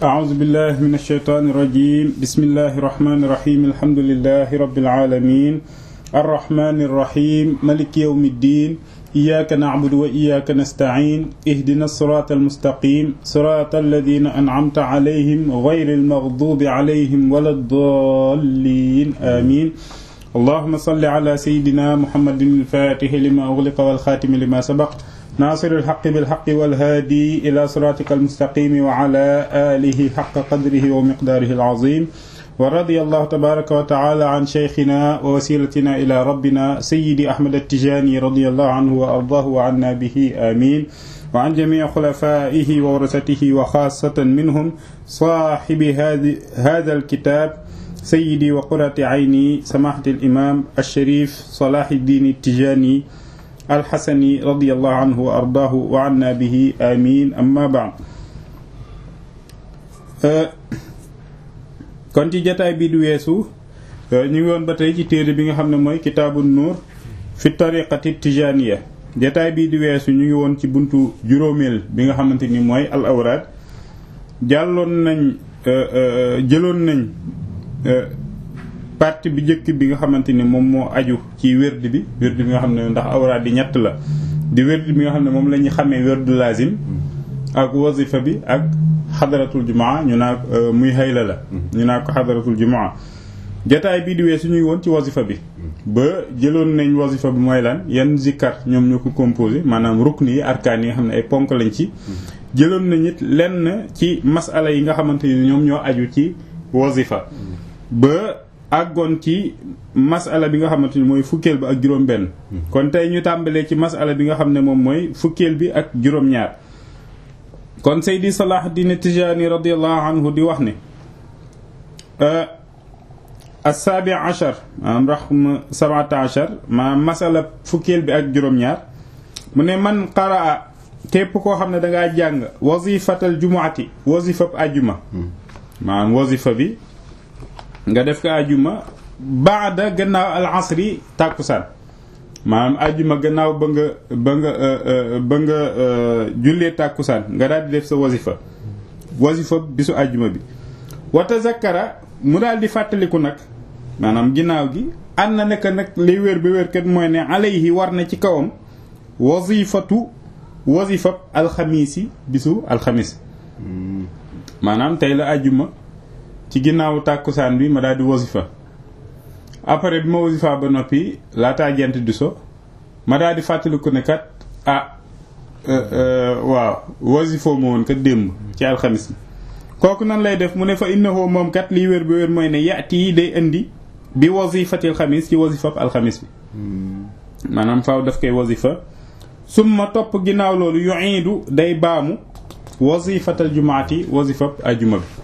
أعوذ بالله من الشيطان الرجيم بسم الله الرحمن الرحيم الحمد لله رب العالمين الرحمن الرحيم ملك يوم الدين إياك نعبد وإياك نستعين اهدنا الصراط المستقيم صراط الذين أنعمت عليهم غير المغضوب عليهم ولا الضالين آمين اللهم صل على سيدنا محمد الفاتح لما أغلق والخاتم لما سبق ناصر الحق بالحق والهادي إلى صراطك المستقيم وعلى آله حق قدره ومقداره العظيم ورضي الله تبارك وتعالى عن شيخنا ووسيلتنا إلى ربنا سيدي أحمد التجاني رضي الله عنه وأرضاه وعنا به آمين وعن جميع خلفائه وورثته وخاصة منهم صاحب هذا الكتاب سيدي وقرة عيني سماحة الإمام الشريف صلاح الدين التجاني الحسني رضي الله عنه وأرضاه وعنا به آمين أما بعد kon ci jataay bi du weesu ñu ngi woon ba tey ci téere bi nga xam ne mooy kitaabu nuur fi tariqati tijaniya jataay bii di weesu ñu ngi woon ci buntu juróomeel bi nga xamante ni mooy al awraad jàlloon nañ jëloon nañ partie bi njëkk bi nga xamante ni moom moo aju ci wérd bi wérd bi nga xam ne ndax awraad di ñett la di wérd bi nga xam ne moom la ñu xamee wérdu lazim ak wazifa bi ak xadaratul jumaa ñu naa muy hayla la ñu naa ko xadaratul jumaa jataay bii di weesu ñuy woon ci wazifa bi ba jëloon nañ wazifa bi mooy lan yan zikkar ñoom ñoo ko composé maanaam rukni yi arkaan yi nga xam ne ay ponk lañ ci jëloon nañ it lenn ci masala yi nga xamante ni ñoom ñoo aju ci wazifa ba àggoon ci masala bi nga xamante ni mooy fukkeel bi ak juróom benn kon tey ñu tàmbalee ci masala bi nga xam ne moom mooy fukkeel bi ak juróom-ñaar kon Seydi Salahuddin Tijaani radiallahu anhu di wax ne assaabi achar maanaam raxma sabata achar maanaam masala fukkeel bi ak juróom-ñaar mu ne man qaraa képp koo xam ne dangaa jàng wazifatal jumuati wazifab ajuma maanaam wazifa bi nga def ko ajuma baada gannaaw al asri tàkkusaan maanaam ajuma gannaaw ba nga ba nga ba nga jullee tàkkusaan nga daal di def sa wasifa wasifa bisu ajuma bi wa tazakkara mu daal di fàttaliku nag maanaam ginnaaw gi ànd na nekk nag liy wér ba wér kat mooy ne alayhi war na ci kawam wasifatu wasifab alxamiisi bisu alxamis maanaam tey la ajuma ci ginnaaw tàkkusaan bi ma daal di wasifa après bi ma wasifa ba noppi laataa jant di so ma daal di fàttaliku ne kat ah waaw wasifoo ma woon kat démb ci alxamis bi kooku nan lay def mu ne fa innahu moom kat liy wér ba wér mooy ne yaati yi day indi bi wasifatil xamis ci wasifab alxamis bi maanaam faaw daf koy wasifa summa topp ginnaaw loolu yuiidu day baamu wasifatal jumaati wasifab ajuma bi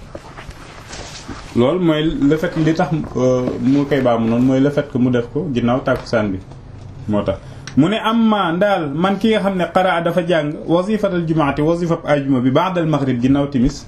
loolu mooy le fait li tax mu koy baamu noonu mooy le fait que mu def ko ginnaaw tàkkusaan bi moo tax mu ne am ma ndaal man ki nga xam ne qaraa dafa jàng wasifatal jumaati wasifab ajuma bi ba'dal maghrib ginnaaw timis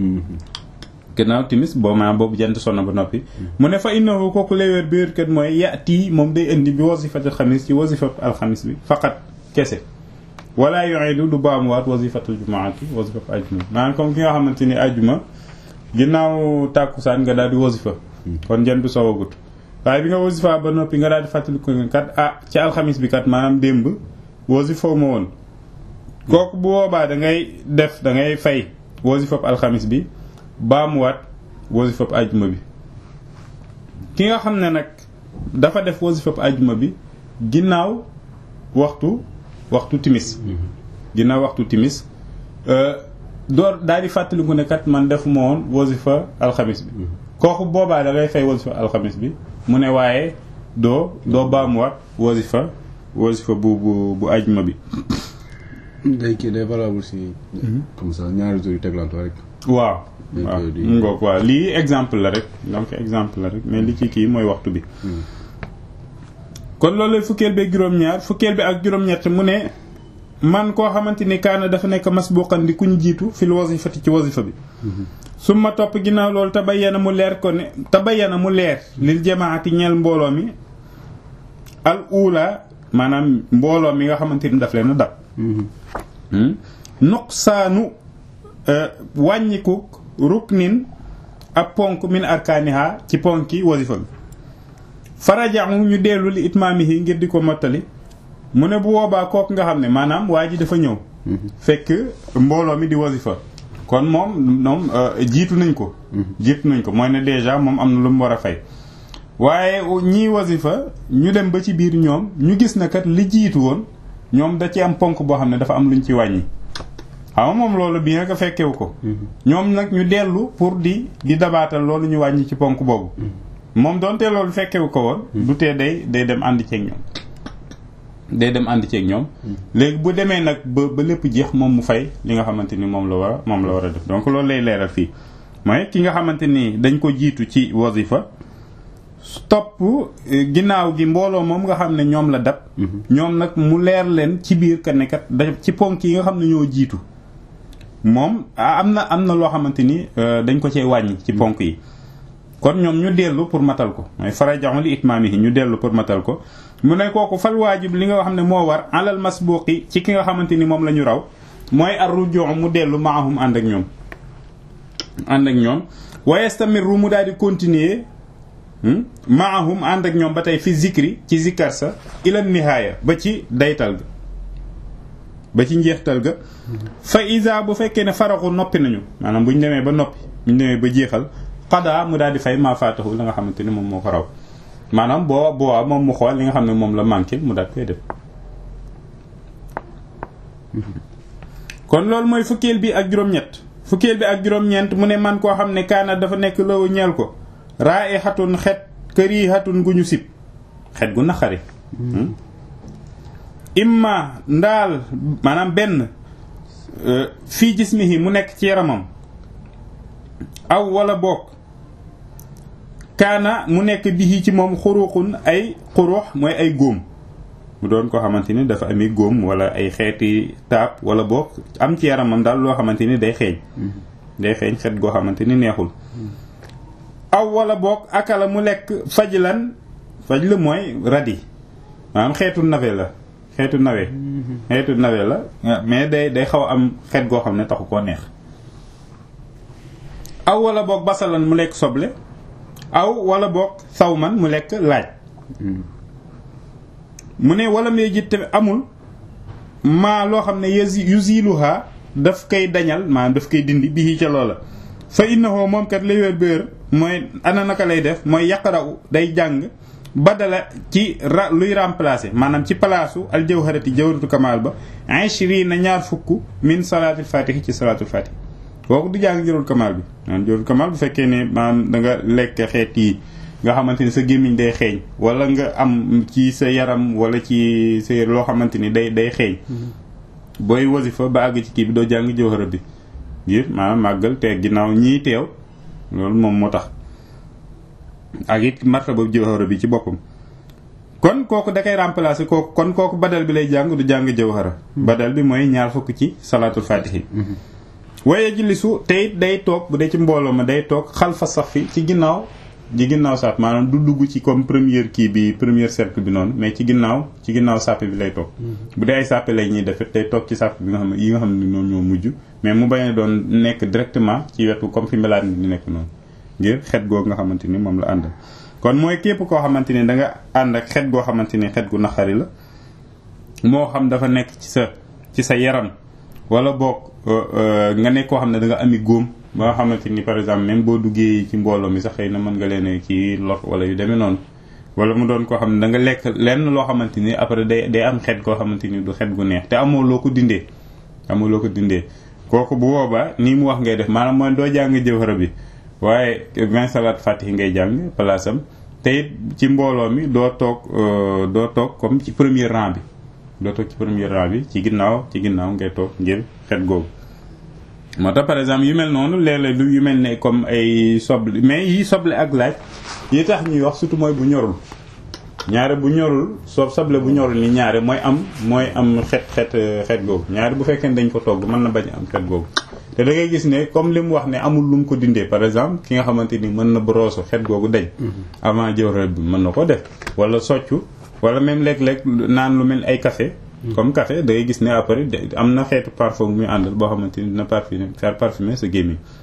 ginnaaw timis boo maa boobu jant sonna ba noppi mu ne fa innahu kooku léwéer bi wér kat mooy yati moom day indi bi wasifatal xamis ci wasifab alxamis bi faqat kese wala yu'idu du baamuwaat wasifatal jumaati wasifab ajuma bi maanaam comme ki nga xamante ni ajuma ginnaaw tàkkusaan nga daal di wasifa kon jant bi soowagut waaye bi nga wasifa ba noppi nga daal di fàttaliku kat ah ci alxamis bi kat maanaam démb wasifoo ma woon kooku bu boobaa da ngay def da ngay fay wasifab alxamis bi baamuwaat wasifab ajuma bi ki nga xam ne nag dafa def wasifab ajuma bi ginnaaw waxtu waxtu timis ginnaaw waxtu timis door daal di fàttaliku ne kat man defuma woon wasifa alxamis bi kooku boobaa da ngay fay wasifa alxamis bi mu ne waaye doo doo baamuwaat wasifa wasifa bu bu bu ajuma bi. day kii day valable si. comme ça ñaari jours yu teglantoo rek. waaw. waaw ngoog waaw lii exemple la rek donc exemple la rek mais li ci kii mooy waxtu bi. kon loolu fukkeel bi ak juróom-ñaar fukkeel bi ak juróom-ñett mu ne. man koo xamante ni kaana dafa nekk masbuqan di kuñ jiitu fil wasifati ci wasifa bi summa topp ginnaaw loolu tabayyana mu leer ko ne tabayyana mu leer lil jamaati ñeel mbooloo mi al ula maanaam mbooloo mi nga xamante ni daf leen a dab nuqsaanu wàññiku ruknin ab ponk min arkaaniha ci ponki wasifa bi farajaxu ñu dellu li itmaamihi ngir di ko mottali mu ne bu boobaa kooku nga xam ne maanaam waa ji dafa ñëw fekk mbooloo mi di wasifa kon moom moom jiitu nañ ko jiitu nañ ko mooy ne déjà moom am na lu mu war a fay waaye ñii wasifa ñu dem ba ci biir ñoom ñu gis na kat li jiitu woon ñoom da ci am ponk boo xam ne dafa am luñ ci wàññi xam moom loolu bien que fekkewu ko ñoom nag ñu dellu pour di di dabaatal loolu ñu wàññi ci ponk boobu moom doonte loolu fekkewu ko woon du tee day day dem ànd ceeg ñoom day dem ànd ceeg ñoom léegi bu demee nag ba ba lépp jeex moom mu fay li nga xamante ni moom la war a moom la war a def donc loolu lay leeral fii mooy ki nga xamante ni dañ ko jiitu ci wasifa topp ginnaaw gi mbooloo moom nga xam ne ñoom la dab ñoom nag mu leer leen ci biir ka nekkat da ci ponk yi nga xam ne ñoo jiitu moom am na am na loo xamante ni dañ ko cee wàññi ci ponk yi kon ñoom ñu dellu pour matal ko mooy farajaxu li itmaamihi ñu dellu pour matal ko mu ne kooku fal waajib li nga xam ne moo war alal masbuqi ci ki nga xamante ni moom la ñu raw mooy ar rujuu mu dellu maahum ànd ak ñoom ànd ak ñoom wa yastamiru mu daal di continuer maahum ànd ak ñoom ba tey fi zikri ci zikkar sa ila nihaaya ba ci daytal ga ba ci njeextal ga fa isa bu fekkee ne faraxu noppi nañu maanaam bu ñu demee ba noppi bu ñu demee ba jeexal xadaa mu daal di fay maa faatahu la nga xamante ni moom moo ko raw maanaam boo boo moom mu xool li nga xam ne moom la manqué mu daal koy def kon loolu mooy fukkeel bi ak juróom-ñett fukkeel bi ak juróom-ñeent mu ne man koo xam ne kaana dafa nekk law ñeel ko raa i xatun xet këri xatun gu ñu sib xet gu naqari imma ndaal maanaam benn fii jismihi mu nekk ci yaramam aw wala bokk kaana mu nekk bihi ci moom xuruxun ay xurux mooy ay góom mu doon ko xamante ni dafa ami góom wala ay xeeti taab wala bokk am ci yaramam daal loo xamante ni day xeeñ day xeeñ xet goo xamante ni neexul aw wala bokk akala mu lekk fajlan faj la mooy radi maanaam xeetu nawe la xeetu nawe xeetu nawe la mais day day xaw am xeet goo xam ne taxu koo neex aw wala boog basalan mu lekk soble aw wala boog sawman mu lekk laaj mu ne wala may jiit tamit amul maa loo xam ne yuziluha daf koy dañal maanaam daf koy dindi bii ca loola fa innahu moom kat lay wér béer mooy ana naka lay def mooy yaqra'u day jàng badala ci ra luy remplacer maanaam ci palaasu al jawharati jawharatu kamal ba ishrina ñaar fukk min salaatul fatihi ci salaatul fatihi kooku du jàng jawharatu kamal bi maanaam jawharatu kamal bu fekkee ne maanaam da nga lekk xeet yi nga xamante ni sa gémmiñ day xeeñ wala nga am ci sa yaram wala ci sa loo xamante ni day day xeeñ booy wasifa ba àgg ci kii bi doo jàng jawhara bi ngir maanaam màggal te ginnaaw ñii teew loolu moom moo tax ak it martaba jawhara bi ci boppam kon kooku da koy remplacer kooku kon kooku badal bi lay jàng du jàng jawhara badal bi mooy ñaar fukk ci salaatul fatihi waaye jilisu te it day toog bu dee ci mbooloo ma day toog xalfa sax fi ci ginnaaw ci ginnaaw sàpp maanaam du dugg ci comme première kii bi première cercle bi noonu mais ci ginnaaw ci ginnaaw sàppe bi lay toog bu dee ay sàppe lay ñuy defet day toog ci sàpp bi nga xam ne yi nga xam ne noonu ñoo mujj mais mu bañ a doon nekk directement ci wetu comme fi mbelaat ni di nekk noonu ngir xet googu nga xamante ni moom la àndal kon mooy képp koo xamante ni da nga ànd ak xet goo xamante ni xet gu naqari la moo xam dafa nekk ci sa ci sa yaram wala boog nga nekk koo xam ne da nga ami góom ba nga xamante ni par exemple même boo duggee ci mbooloo mi sax xëy na mën nga leen ci lor wala yu demee noonu wala mu doon koo xam ne da nga lekk lenn loo xamante ni après day day am xet koo xamante ni du xet gu neex te amoo loo ko dindee amoo loo ko dindee kooku bu boobaa nii mu wax ngay def maanaam mooy doo jàng jawhara bi waaye vingt salaat fatihi ngay jàng place am te it ci mbooloo mi doo toog doo toog comme ci premier rang bi doo toog ci premier rang bi ci ginnaaw ci ginnaaw ngay toog ngir xet googu moo tax par exemple yu mel noonu léeg-léeg lu yu mel ne comme ay soble mais yi soble ak laaj yi tax ñuy wax surtout mooy bu ñorul ñaare bu ñorul soob soble bu ñorul ni ñaare mooy am mooy am xet xet xet googu ñaare bu fekkee ne dañ ko togg mën na bañ am xet googu te da ngay gis ne comme li mu wax ne amul lu mu ko dindee par exemple ki nga xamante ni mën na broso xet googu dañ avant jawhara bi mën na ko def wala soccu wala même léeg-léeg naan lu mel ay café comme café da ngay gis ne après am na xeetu parfum muy àndal boo xamante ni dina parfumer faire parfumer sa gémmiñ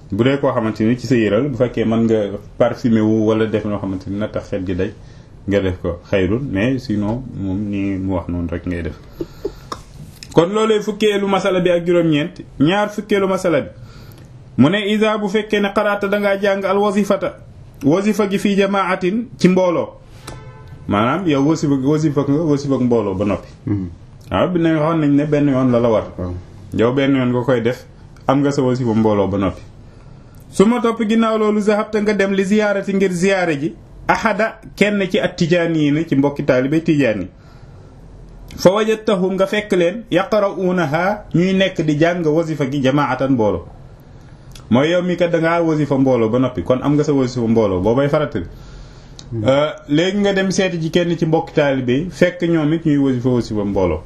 bu dee koo xamante ni ci sa yëral bu fekkee mën nga parfumé wu wala def loo xamante ni na tax xet gi day nga def ko xayrul mais sinon moom ni mu wax noonu rek ngay def kon loolee fukkeelu masala bi ak juróom-ñeent ñaar fukkeelu masala bi mu ne isa bu fekkee ne xaraata dangaa jàng al wasifata wasifa gi fii jamaatin ci mbooloo maanaam yow wasifa wasifa nga wasifa ak mbooloo ba noppi waaw bi ne waxoon nañ ne benn yoon la la war yow benn yoon nga koy def am nga sa wasifa mbooloo ba noppi su ma topp ginnaaw loolu zahabta nga dem li ziyaarati ngir ziyaare ji ahada kenn ci at tijaan yi ni ci mbokki taalibe tijaan yi fa wajadtahum nga fekk leen yaqra'uunaha ñuy nekk di jàng wasifa gi jamaatan mbooloo mooy yow mi kat dangaa wasifa mbooloo ba noppi kon am nga sa wasifa mbooloo boobay farata léegi nga dem seeti ji kenn ci mbokki taalibe yi fekk ñoom it ñuy wasifa wasifa mbooloo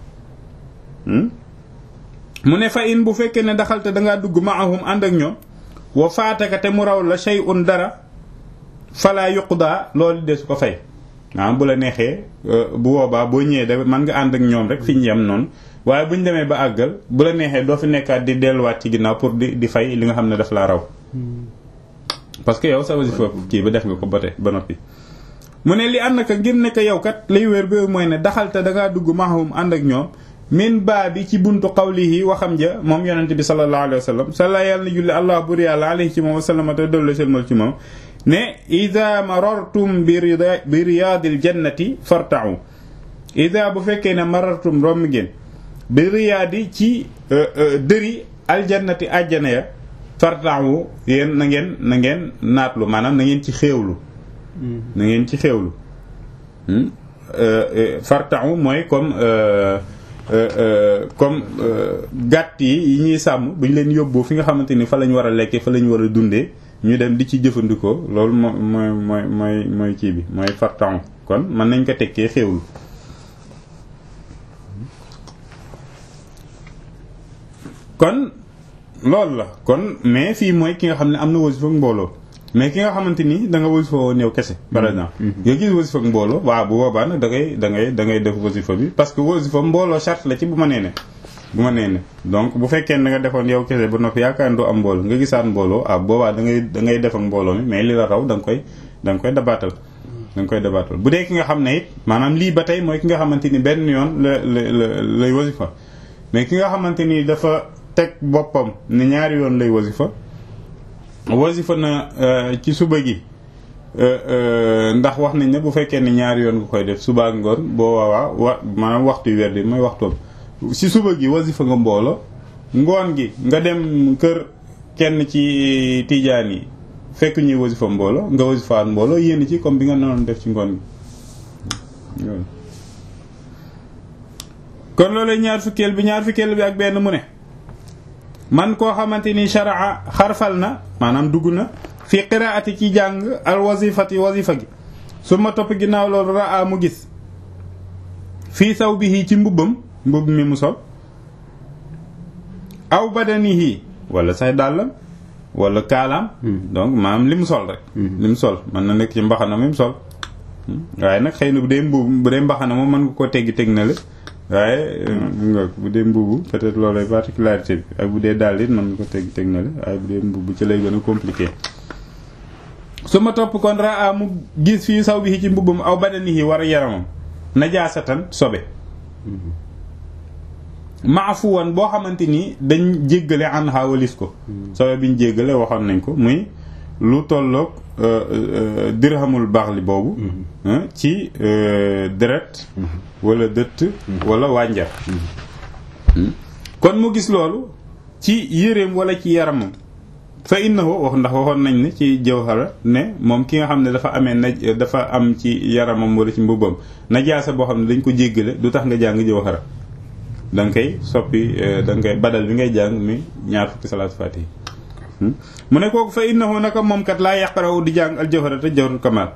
mu ne fa in bu fekkee ne daxalte dangaa dugg maahum ànd ak ñoom wa faataka te mu raw la shay'un dara fala yuqda loolu de su ko fay maanaam bu la neexee bu boobaa boo ñëwee da mën nga ànd ak ñoom rek fi ñu yem noonu waaye bu ñu demee ba àggal bu la neexee doo fi nekkaat di delluwaat ci ginnaaw pour di di fay li nga xam ne daf laa raw parce que yow sa wasifa kii ba def nga ko ba tey ba noppi mu ne li ànd naka ngir nekk yow kat lay wér ba mooy ne daxalte dangaa dugg mahum ànd ak ñoom min baa bi ci buntu qawlihi waxam ja moom yonent bi sallallahu alayhi wa sallam sala yàlla na julli allah bur yàlla alayhi ci moom wasallama te dolle selmal ci moom ne ida marartum bi riyaadil jannati fartau ida bu fekkee ne marartum romb ngeen bi riyaadi ci dëri aljannati àjjana ya fartau yéen na ngeen na ngeen naatlu maanaam na ngeen ci xéewlu na ngeen ci xéewlu fartau mooy comme comme gàtt yi yi ñuy sàmm bu ñu leen yóbboo fi nga xamante ni fa lañ war a lekkee fa lañ war a dundee ñu dem di ci jëfandikoo loolu moo mooy mooy mooy mooy kii bi mooy fartan kon mën nañ ko tekkee xéewlu kon loolu la kon mais fii mooy ki nga xam ne am na wasifa ak mbooloo mais ki nga xamante ni da nga wasifa woon yow kese par exemple nga gis wasifa ak mbooloo waaw bu boobaa nag da ngay da ngay da ngay def wasifa bi parce que wasifa mbooloo charte la ci bu ma nee ne bu ma nee ne donc bu fekkee da nga defoon yow kese ba noppi yaakaar ne doo am mbooloo nga gisaat mbooloo ah boobaa da ngay da ngay def ak mbooloo mi mais li la raw da nga koy da nga koy dabaatal da nga koy dabaatal bu dee ki nga xam ne it maanaam lii ba tey mooy ki nga xamante ni benn yoon la la la lay wasifa mais ki nga xamante ni dafa teg boppam ne ñaari yoon lay wasifa wasifa na ci suba gi ndax wax nañ ne bu fekkee ne ñaari yoon nga koy def suba ak ngoon boo waawaa wa maanaam waxtu weer di mooy waxtoom si suba gi wasifa nga mboolo ngoon gi nga dem kër kenn ci tijaan yi fekk ñuy wasifa mboolo nga wasifaat mboolo yénn ci comme bi nga noonu def ci ngoon gi kon loolu ñaar fukkeel bi ñaar fukkeel bi ak benn mu ne man koo xamante ni sharaa xarfal na maanaam dugg na fi qiraati ci jàng al wasifati wasifa gi su ma topp ginnaaw loolu raa mu gis fii saw bihi ci mbubbam mbubb mi mu sol aw badanihi wala say dàllam wala kaalaam donc maanaam li mu sol rek li mu sol mën na nekk ci mbaxana mi mu sol waaye nag xëy na bu dee mbubb bu dee mbaxana moom mën nga koo teggi teg na la waaye bu dee mbubu peut-être loolay particularité bi ak bu dee daal it mën nga ko teg teg na la waaye bu dee mbubu ci lay gën a compliqué su ma topp kon raa mu gis fii saw bi ci mbubum aw badanihi war a yaramam najaasatan sobe maafuwan boo xamante ni dañ jéggale an xaawalis ko sobe biñ jéggale waxoon nañ ko muy lu tolloog dirhamul baaxli boobu ci deret wala dëtt wala wànjar kon mu gis loolu ci yéreem wala ci yaramam fa innahu wax ndax waxoon nañ ne ci jawhara ne moom ki nga xam ne dafa amee na dafa am ci yaramam wala ci mbubbam najaasa boo xam ne dañ ko jéggale du tax nga jàng jawhara da nga koy soppi da nga koy badal bi ngay jàng mi ñaar fukki salaatu faatihi mu ne kooku fa innahu naka moom kat laa yaqarawu di jàng al jawhara te jawharatul kamal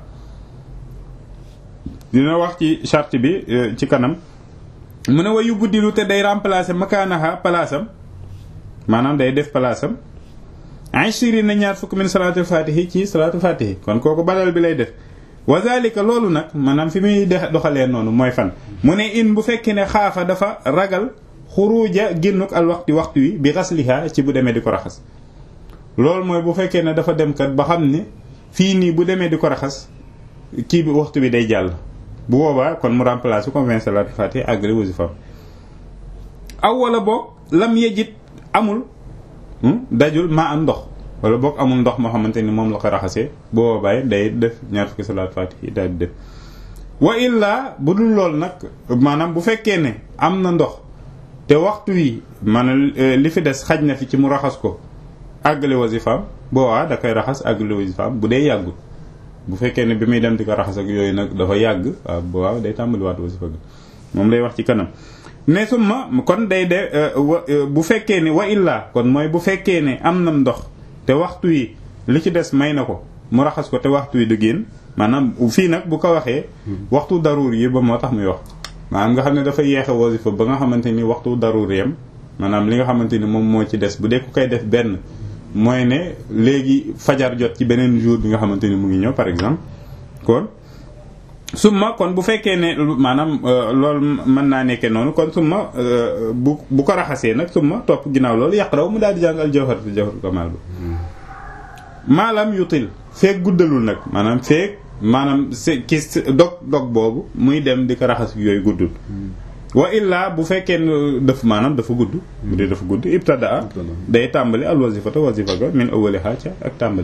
dina wax ci charte bi ci kanam mu ne wa yu buddilu te day remplacer makaanaha palaasam maanaam day def palaasam ashiri na ñaar fukk min salaatul fatihi ci salaatul fatihi kon kooku badal bi lay def wa zalika loolu nag maanaam fi muy doxalee noonu mooy fan mu ne in bu fekkee ne xaafa dafa ragal xuruja génnuk al waxti waxtu wi bi xasliha ci bu demee di ko raxas loolu mooy bu fekkee ne dafa dem kat ba xam ne fii nii bu demee di ko raxas kii bi waxtu bi day jàll bu boobaa kon mu remplacer ko vingt salaatu fatiha àggale wasifam aw wala boog lam yejit amul dajul maa am ndox wala boog amul ndox moo xamante ni moom la ko raxasee bu boobaa day def ñaar fukki salaatu fatiha daal di def wa illaa bu dul loolu nag maanaam bu fekkee ne am na ndox te waxtu wi maanaam li fi des xaj na fi ci mu raxas ko àggale wasifaam boobaa da koy raxas àggale wasifaam bu dee yàggul bu fekkee ne bi muy dem di ko raxas ak yooyu nag dafa yàgg waaw boobaa day tàmbaliwaat wasifa bi moom lay wax ci kanam ne summa kon day de bu fekkee ne wa illaa kon mooy bu fekkee ne am na ndox te waxtu wi li ci des may na ko mu raxas ko te waxtu wi du génn maanaam fii nag bu ko waxee waxtu daruur yi ba moo tax muy wax maanaam nga xam ne dafa yeexe wasifa ba nga xamante ni waxtu daruur yam maanaam li nga xamante ni moom moo ci des bu dee ku koy def benn mooy ne léegi fajar jot ci beneen jour bi nga xamante ni mu ngi ñëw par exemple kon summa kon bu fekkee ne maanaam loolu mën naa nekkee noonu kon summa bu bu ko raxasee nag summa topp ginnaaw loolu yàq raw mu daal di jàng al jawharatul jawharatul kamal ba maalam yutil feek guddalul nag maanaam feek maanaam se ki dog dog boobu muy dem di ko raxas yooyu guddul wa illaa bu fekkee ne daf maanaam dafa gudd bu dee dafa gudd ibtadaa day tàmbali al wasifata wasifa ga min awwaliha ca ak tàmbali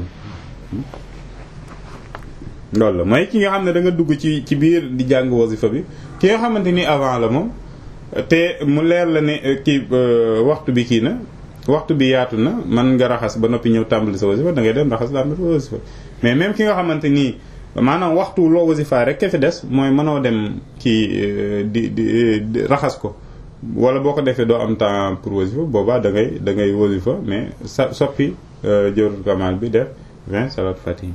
loolu la mooy ki nga xam ne da nga dugg ci ci biir di jàng wasifa bi ki nga xamante ni avant la moom te mu leer la ne kii waxtu bi kii na waxtu bi yaatu na man nga raxas ba noppi ñëw tàmbali sa wasifa da ngay dem raxas tàmbali sa wasifa mais même ki nga xamante nii maanaam waxtu loo wasifa rek ke fi des mooy mënoo dem kii di di raxas ko wala boo ko defee doo am temps pour wasifa boobaa da ngay da ngay wasifa mais sa soppi jawratul kamal bi def vingt salat fatih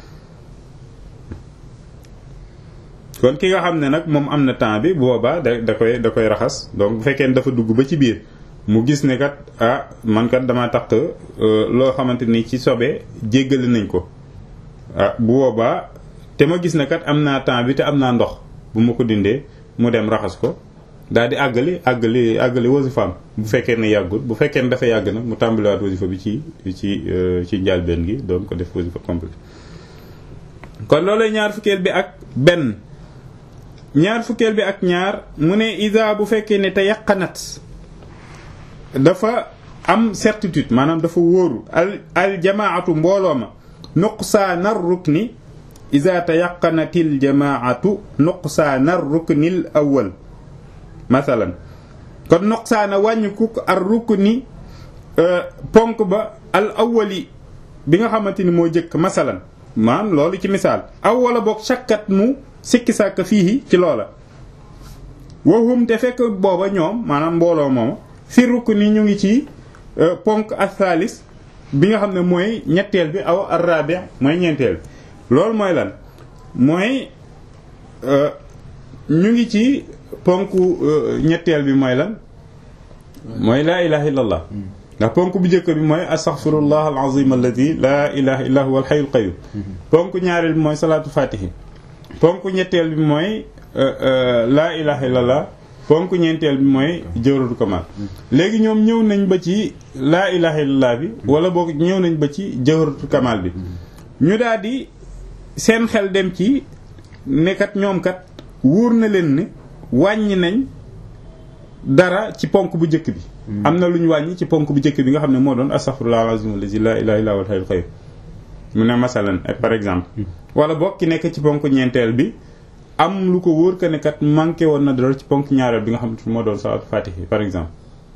kon ki nga xam ne nag moom am na temps bi boobaa da da koy da koy raxas donc bu fekkee ne dafa dugg ba ci biir mu gis ne kat ah man kat dama tax loo xamante ni ci sobee jéggale nañ ko ah bu boobaa te ma gis ne kat am naa temps bi te am naa ndox bu ma ko dindee mu dem raxas ko daal di àggali àggali àggali wasifaam bu fekkee ne yàggul bu fekkee ne dafa yàgg nag mu tàmbaliwaat wasifa bi ci ci ci njàlbeen gi doon ko def wasifa complet kon loolu ñaar fukkeel bi ak benn ñaar fukkeel bi ak ñaar mu ne isa bu fekkee ne te yaqanat dafa am certitude maanaam dafa wóoru al al jamaatu mbooloo ma nuqsaana rukni isa te yaqanatil jamaatu nuqsaana ruknil awwal masalan kon nuqsaana wàññiku ar rukni ponk ba al awwali bi nga xamante ni moo jëkk masalan maanaam loolu ci misaal aw wala boog sakkat mu sikki sàkk fii ci loola waxum te fekk booba ñoom maanaam mbooloo mooma fi rukk ni ñu ngi ci ponk asalis bi nga xam ne mooy ñetteel bi aw arabi mooy ñeenteel bi loolu mooy lan mooy ñu ngi ci ponk ñetteel bi mooy lan mooy laa ilaha illallah ndax ponk bu njëkk bi mooy astaghfirullah alazim alladi laa ilaha illa huwa alhayyul qayyum ponk ñaareel bi mooy salaatu fatihi ponk ñetteel bi mooy laa ilaha illallah ponk ñeenteel bi mooy jawratu kamal léegi ñoom ñëw nañ ba ci laa ilaha illallah bi wala boog ñëw nañ ba ci jawratu kamal bi ñu daal di seen xel dem ci nekkat ñoom kat wóor na leen ne wàññi nañ dara ci ponk bu njëkk bi am na lu ñu wàññi ci ponk bu njëkk bi nga xam ne moo doon astaghfirullah alazim allazi laa ilaha illa huwa alhayyul qayyum mu ne masalan par exemple wala boog ki nekk ci ponk ñeenteel bi am lu ko wóor que ne kat manqué woon na dara ci ponk ñaareel bi nga xam ne moo doon salaatu fatihi par exemple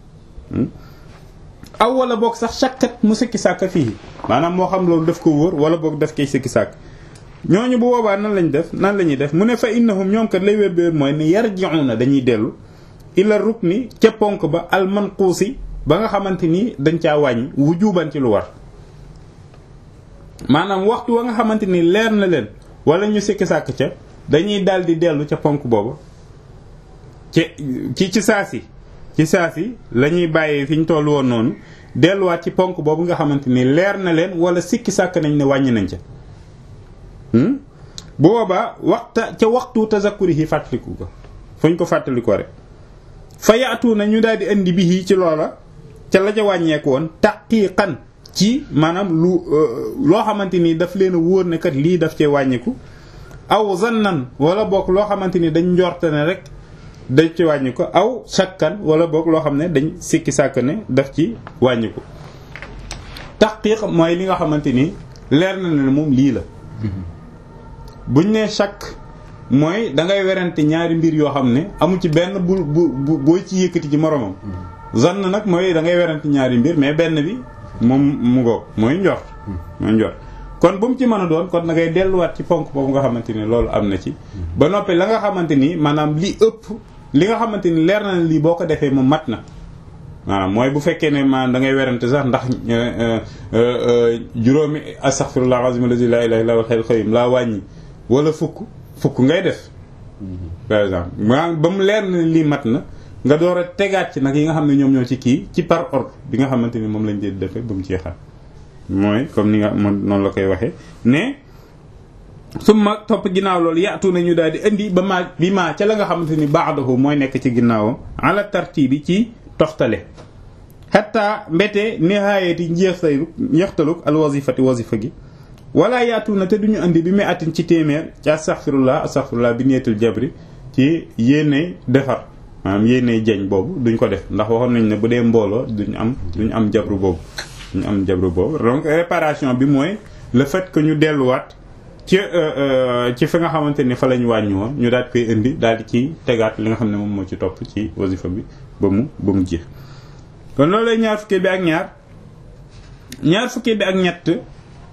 aw wala boog sax sakkat mu sikki sàkk fii maanaam moo xam loolu daf ko wóor wala boog daf koy sikki sàkk ñooñu bu boobaa nan lañ def nan la ñuy def mu ne fa innahum ñoom kat lay wér bi wér mooy ne yarji'una dañuy dellu ila rukni ca ponk ba al manquusi ba nga xamante ni dañ caa wàññi wujuban ci lu war maanaam waxtu wa nga xamante ni leer na leen wala ñu sikki sàkk ca dañuy daal di dellu ca ponk boobu ci ci ci saa si ci saa si la ñuy bàyyee fi ñu toll woon noonu delluwaat ci ponk boobu nga xamante ni leer na leen wala sikki sàkk nañ ne wàññi nañ ca bu boobaa waxta ca waxtu tazakkuri yi fàttaliku ko fuñ ko fàttaliku rek fa yaatu na ñu daal di indi bi ci loola ca la ca wàññeeku woon taqiiqan ci maanaam lu loo xamante ni daf leen a wóor ne kat lii daf cee wàññiku aw zannan wala boog loo xamante ni dañ njorte ne rek dañ ci wàññiku aw sakkan wala boog loo xam ne dañ sikki sàkk ne daf ci wàññiku taxqiq mooy li nga xamante ni leer na ne moom lii la buñ nee shakk mooy da ngay werante ñaari mbir yoo xam ne amu ci benn bu bu booy ci yëkkati ci moromam zann nag mooy da ngay werante ñaari mbir mais benn bi moom mu ngoog mooy njort mooy njort kon bu mu ci mën a doon kon da ngay delluwaat ci ponk boobu nga xamante ni loolu am na ci ba noppi la nga xamante ni maanaam li ëpp li nga xamante ni leer na ne lii boo ko defee mu mat na waaw mooy bu fekkee ne maanaam da ngay werante sax ndax juróomi astaghfirullah azim allazi la ilaha illa huwal hayyul qayyum laa wàññi wala fukk fukk ngay def par exemple maa ba mu leer na ne lii mat na nga door a tegaat ci nag yi nga xam ne ñoom ñoo ci kii ci par ordre bi nga xamante ni moom lañ dee defee ba mu ci xar mooy comme ni nga moom noonu la koy waxee ne summa topp ginnaaw loolu yaatu nañu daal di indi ba maa bi maa ca la nga xamante ni ba'dahu mooy nekk ci ginnaawam ala tartibi ci toxtale xatta mbete nihaayati njeextalu njeextaluk al wazifati wazifa gi wala yaatu na te duñu indi bi muy atin ci téeméer ci astaghfirullah astaghfirullah bi niyatul jabri ci yéene defar maanaam yéene jañ boobu duñ ko def ndax waxoon nañ ne bu dee mbooloo duñ am duñ am jabru boobu duñ am jabru boobu donc réparation bi mooy le fait que ñu delluwaat ci ci fi nga xamante ni fa lañ wàññi woon ñu daal koy indi daal di ci tegaat li nga xam ne moom moo ci topp ci wasifa bi ba mu ba mu jeex kon loolu lay ñaar fukkee bi ak ñaar ñaar fukkee bi ak ñett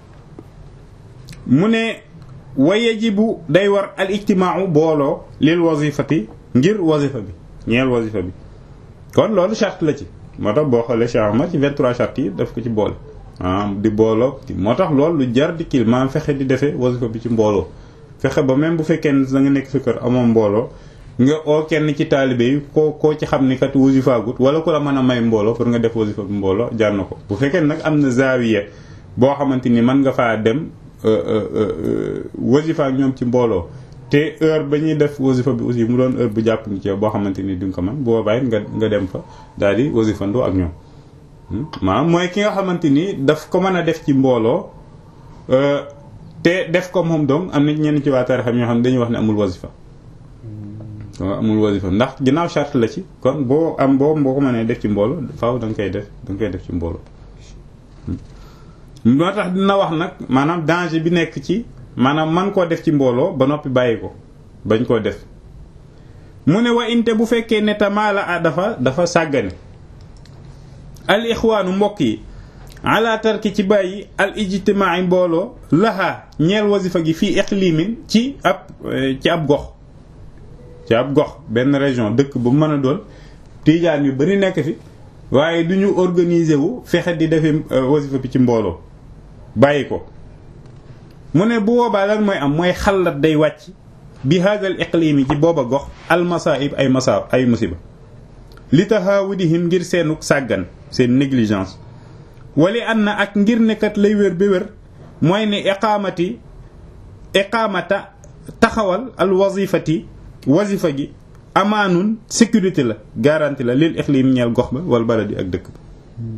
mu ne wa yajibu day war al ijtimaau booloo lil wazifati ngir wazifa bi ñeel wazifa bi kon loolu charte la ci moo tax boo xoolee Cheikh Ahmad ci 23 charte yi daf ko ci boole ah di booloo moo tax loolu lu jar di kil maanaam fexe di defee wasifa bi ci mbooloo fexe ba même bu fekkee ne da nga nekk sa kër amoo mbooloo nga oo kenn ci taalibe yi koo koo ci xam ni kat wasifaagut wala ku la mën a may mbooloo pour nga def wasifa bi mbooloo jar na ko bu fekkee nag am na zaawiya boo xamante ni mën nga faa dem wasifa ak ñoom ci mbooloo te heure ba ñuy def wasifa bi aussi mu doon heure bu jàpp ni ci boo xamante ni duñ ko mën bu boobaa nga nga dem fa daal di wasifandoo ak ñoom maanaam mooy ki nga xamante ni daf ko mën a def ci mbooloo te def ko moom doom am na ñenn ci waa tarixa ñoo xam ne dañuy wax ne amul wasifa amul wasifa ndax ginnaaw charte la ci kon boo am boo boo ko mënee def ci mbooloo faaw da nga koy def da nga koy def ci mbooloo moo tax dina wax nag maanaam danger bi nekk ci maanaam man koo def ci mbooloo ba noppi bàyyi ko bañ koo def mu ne wa inte bu fekkee ne tamaala a dafa dafa sàggane al ixwaanu mbokk yi ala tarki ci bàyyi al ijtimaai mbooloo laxaa ñeel wasifa gi fii iqlimin ci ab ci ab gox ci ab gox benn région dëkk bu mën a doon tiijaan yu bari nekk fi waaye du ñu organiser wu fexe di defee wasifa bi ci mbooloo bàyyi ko mu ne bu boobaa lan mooy am mooy xalat day wàcc bi hadal iqlimi ci booba gox al masaib ay masa ay musiba li taxawudihim ngir seenuk sàggan seen négligence wali an na ak ngir nekkat lay wér ba wér mooy ne iqaamati iqaamata taxawal al wazifati wazifa gi amaanun sécurité la garantie la lil iqlim ñeel gox ba wala baladi ak dëkk ba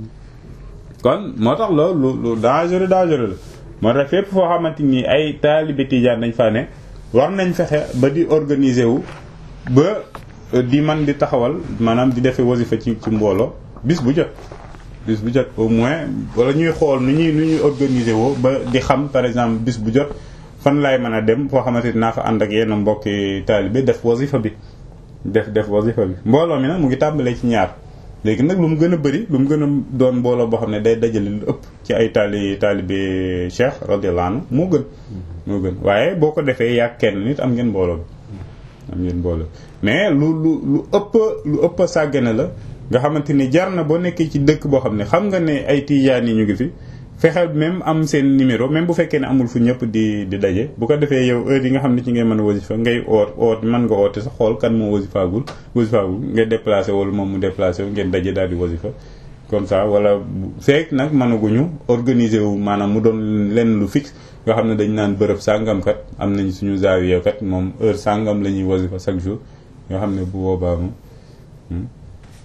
kon moo tax loolu lu lu dangereux dangereux la moo tax fépp foo xamante ni ay taalibe tijaan dañ fa ne war nañ fexe ba di organiser wu ba di man di taxawal maanaam di defee wasifa ci ci mbooloo bis bu jot bis bu jot au moins wala ñuy xool nu ñuy nu ñuy organiser woo ba di xam par exemple bis bu jot fan laay mën a dem foo xamante ni naa fa ànd ak yenn mbokki taalibe def wasifa bi def def wasifa bi mbooloo mi nag mu ngi tàmbalee ci ñaar léegi nag lu mu gën a bëri lu mu gën a doon mbooloo boo xam ne day dajale lu ëpp ci ay taali taalibe cheikh radiyallahu anhu moo gën moo gën waaye boo ko defee yaa kenn nit am ngeen mbooloo bi am ngeen mbooloo mais lu lu lu ëpp lu ëpp sàggane la nga xamante ni jar na boo nekkee ci dëkk boo xam ne xam nga ne ay tijaan yi ñu ngi fi fexeel même am seen numéro même bu fekkee ne amul fu ñëpp di di daje bu ko defee yow heure yi nga xam ne ci ngay mën a wasifa ngay oot oot mën nga oote sa xool kan moo wasifaagul wasifaagul ngay déplacé wala moom mu déplacé wu ngeen daje daal di wasifa comme ça wala fekk nag mënaguñu organiser wu maanaam mu doon lenn lu fixe nga xam ne dañ naan bërëb sàngam kat am nañ suñu zaawiya kat moom heure sàngam la ñuy wasifa chaque jour nga xam ne bu boobaa moom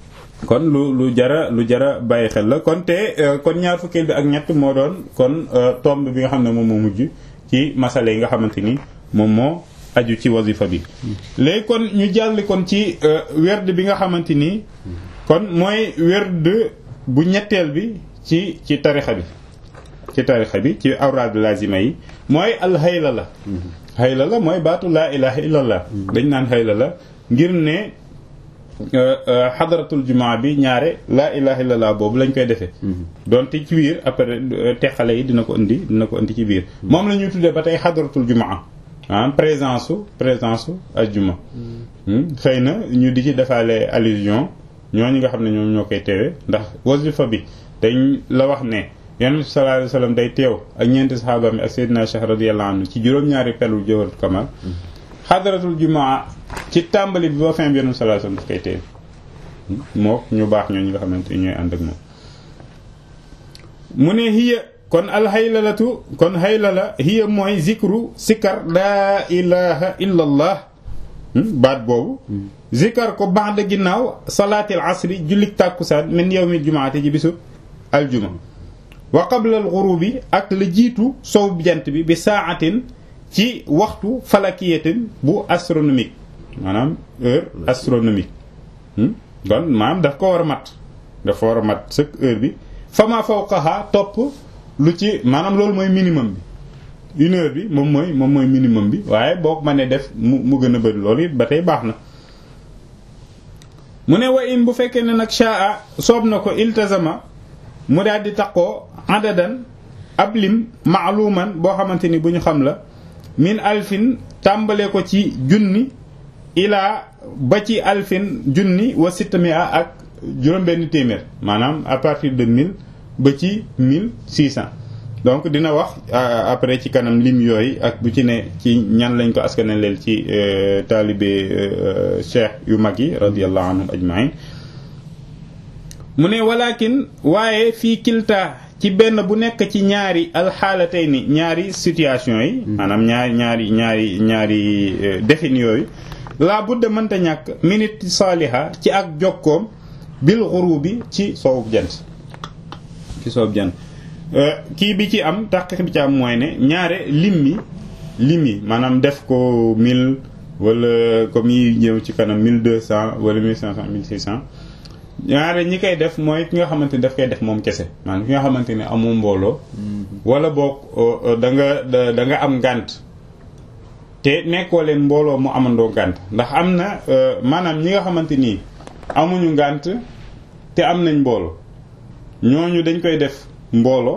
kon lu lu jara lu jara bàyyi xel la kon te kon ñaar fukkeel bi ak ñett moo doon kon tomb bi nga xam ne moom moo mujj ci masale yi nga xamante ni moom moo aju ci wasifa bi léegi kon ñu jàll kon ci werd bi nga xamante ni kon mooy werd bu ñetteel bi ci ci tarixa bi ci tarixa bi ci awraad lazima yi mooy alxayla la xayla la mooy baatu laa ilaha illallah dañ naan xayla la ngir ne xadaratul jumaa bi ñaare laa ilaha illallah boobu lañ koy defee donte ci biir après teqale yi dina ko indi dina ko indi ci biir moom la ñuy tuddee ba tey xadaratul jumaa ah présence su présence su ajjuma xëy na ñu di ci defaale allusion ñooñu nga xam ne ñoom ñoo koy teewee ndax wasifa bi dañ la wax ne yonent bi sallallahu alayhi wasallam day teew ak ñeenti saxaaba mi ak Seydina Cheikh radiyallahu anhu ci juróom-ñaari pelul jawharatul kamal xadaratul jumaa ci tàmbali bi ba fin bi yonent bi sallallahu alayhi wasallam daf koy teew moo ñu baax ñooñu nga xamante ni ñooy ànd ak moom mu ne hiya kon alxaylalatu kon xaylala hiya mooy zikru sikar laa ilaha illa allah baat boobu zikar ko baax da ginnaaw salaatil asri jullik tàkkusaan min yawmil jumaate ji bisu aljuma wa qabla al ghurubi ak la jiitu sow jant bi bi saatin ci waxtu falakiyatin bu astronomique maanaam heure astronomique kon maanaam daf ko war a mat dafa war a mat sëkk heure bi fama fawqaha topp lu ci maanaam loolu mooy minimum bi une heure bi moom mooy moom mooy minimum bi waaye boo ko mënee def mu mu gën a bëri loolu it ba tey baax na mu ne wa in bu fekkee ne nag shaa soob na ko iltazama mu daal di taqoo adadan ab lim maaluman boo xamante ni bu ñu xam la min alfin tàmbale ko ci junni ilaa ba ci alfin junni wa sittamia ak juróom-benn téeméer maanaam à partir de mille ba ci mille six cent donc dina wax après ci kanam lim yooyu ak bu ci ne ci ñan lañ ko askanaleel ci taalibe cheikh yu mag yi radiyallahu anhum ajmain mu ne walakin waaye fii kilta ci benn bu nekk ci ñaari alxaalatay ni ñaari situation yi maanaam ñaari ñaari ñaari ñaari defin yooyu laa budda mënta ñàkk minute saaliha ci ak jokkoom bil xurubi ci soowub jant ci soowub jant kii bi ci am tax bi ci am mooy ne ñaare lim yi lim yi maanaam def ko mille wala comme yi ñëw ci kanam mille deux cent wala mille cinq cent mille six cent ñaare ñi koy def mooy ki nga xamante ni daf koy def moom kese maanaam ki nga xamante ni amoo mbooloo wala boog da nga da nga am ngànt te nekkoo leen mbooloo mu amandoo ngànt ndax am na maanaam ñi nga xamante nii amuñu ngànt te am nañ mbooloo ñooñu dañ koy def mbooloo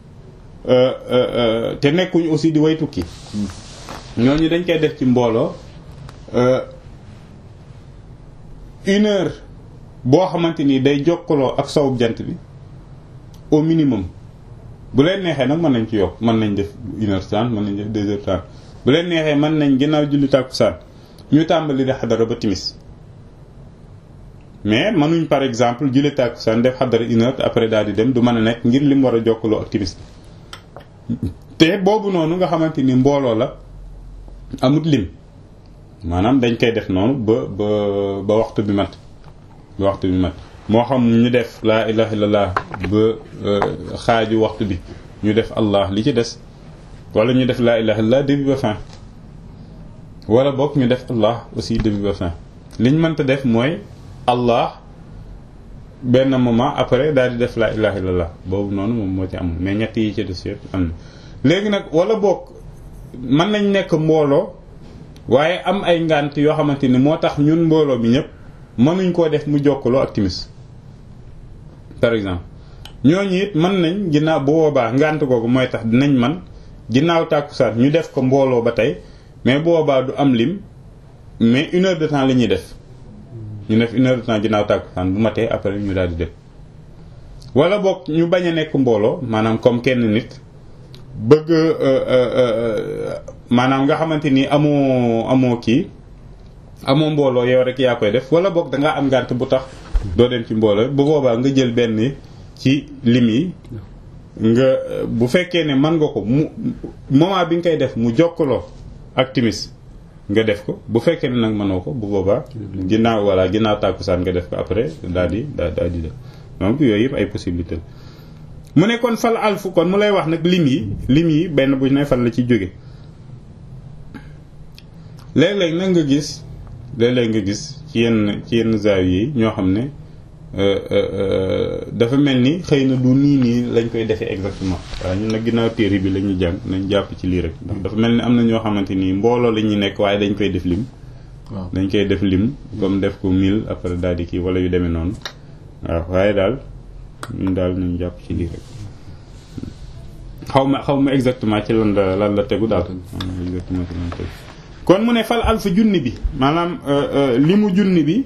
te nekkuñu aussi di way tukki ñooñu dañ koy def ci mbooloo une heure boo xamante ni day jokkaloo ak sowub jant bi au minimum bu leen neexee nag mën nañ ci yokk mën nañ def une heure trente mën nañ def deux heures trente bu leen neexee mën nañ ginnaaw julli tàkkusaan ñu tàmbali di xadara ba timis mais mënuñ par exemple julli tàkkusaan def xadara une heure après daal di dem du mën a nekk ngir lim war a jokkaloo ak timis te boobu noonu nga xamante ni mbooloo la amut lim maanaam dañ koy def noonu ba ba ba waxtu bi mat ba waxtu bi mat moo xam ñu def laa ilaha illallah ba xaaju waxtu bi ñu def allah li ci des wala ñu def laa ilaha illallah début ba fin wala boog ñu def allah aussi début ba fin liñ mënta def mooy allah benn moment après daal di def laa ilaha illallah boobu noonu moom moo ci amul mais ñett yi ci des yëpp am na léegi nag wala boog mën nañ nekk mbooloo waaye am ay ngànt yoo xamante ni moo tax ñun mbooloo mi ñëpp mënuñ koo def mu jokkaloo ak timis par exemple ñooñu it mën nañ ginnaaw bu boobaa ngànt googu mooy tax dinañ man ginnaaw tàkkusaan ñu def ko mbooloo ba tey mais bu boobaa du am lim mais une heure de temps la ñuy def ñu def une heure de temps ginnaaw tàkkusaan bu matee après ñu daal di def wala boog ñu bañ a nekk mbooloo maanaam comme kenn nit bëgg maanaam nga xamante ni amoo amoo kii amoo mbooloo yow rek yaa koy def wala boog da ngaa am ngànt bu tax doo dem ci mbooloo bu boobaa nga jël benn ci lim yi nga bu fekkee ne mën nga ko mu moment bi nga koy def mu jokkaloo ak timis nga def ko bu fekkee ne nag mënoo ko bu boobaa ginnaaw voilà ginnaaw tàkkusaan nga def ko après daal di daal di def donc yooyu yëpp ay possibilité la mu ne kon fal alfu kon mu lay wax nag lim yi lim yi benn bu ne fan la ci jóge léeg-léeg nag nga gis léeg-léeg nga gis ci yenn ci yenn zaaw yi ñoo xam ne dafa mel ni xëy na du nii nii lañ koy defee exactement waaye ñun nag ginnaaw téere bi la ñuy jàng nañ jàpp ci lii rek ndax dafa mel ni am na ñoo xamante ni mbooloo la ñuy nekk waaye dañ koy def lim waaw dañ koy def lim comme def ko mille après daal di kii wala yu demee noonu waaw waaye daal ñun daal nañ jàpp ci lii rek xaw ma xaw ma exactement ci lan la lan la tegu daal xaw ma exactement ci lan la tegu kon mu ne fal alfa junni bi maanaam li mu junni bi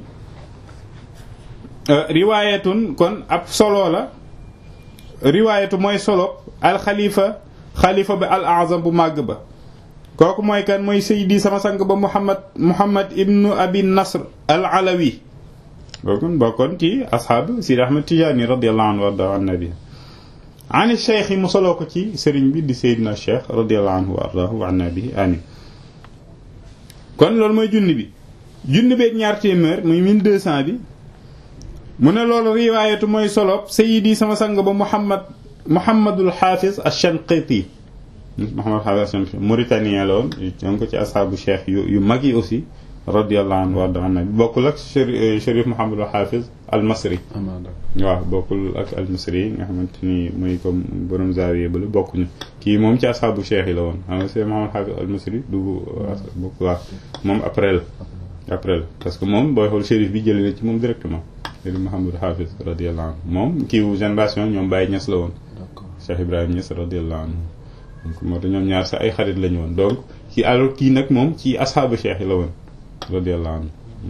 riwaayatun kon ab solo la riwaayatu mooy solo al xalifa xalifa ba al azam bu màgg ba kooku mooy kan mooy saydi sama sang ba muhammad muhammad ibnu abi nasr al alawi bookon bokkoon ci asxaab sidi ahmad tijaani radiallahu anhu warda an nabi ani cheikh yi mu soloo ko ci sëriñ bi di seydina cheikh radiallahu anhu wa ardahu wa an nabi amin kon loolu mooy junni bi junni beeg ñaar téeméer muy 1200 bi mu ne loolu riwaayatu mooy solob sayidi sama sang ba muhammad muhammadul xaafis ash-shanqiti muhammad xaafis ash-shanqiti mauritanien la woon ñoo ko ci asxaabu cheikh yu yu mag yi aussi radiallahu anhu warda an nabi bokkul ak chérif muhammadul xaafis al masri waaw bokkul ak al masri yi nga xamante ni mooy comme borom zaawiye bala bokkuñu kii moom ci asxaabu cheikh yi la woon xam nga c'est muhammad xaafis al masri du bokk waaw moom après la après la parce que moom booy xool chérif bi jëlee na ci moom directement Seydi Mouhamadou Hafiz radiyallahu anhu moom kiiwu génération ñoom Baye Niass la woon Cheikh Ibrahima Niass radiyallahu anhu donc moo tax ñoom ñaar sax ay xarit lañu woon donc kii alors kii nag moom ci ashaabu cheikh yi la woon radiyallahu anhu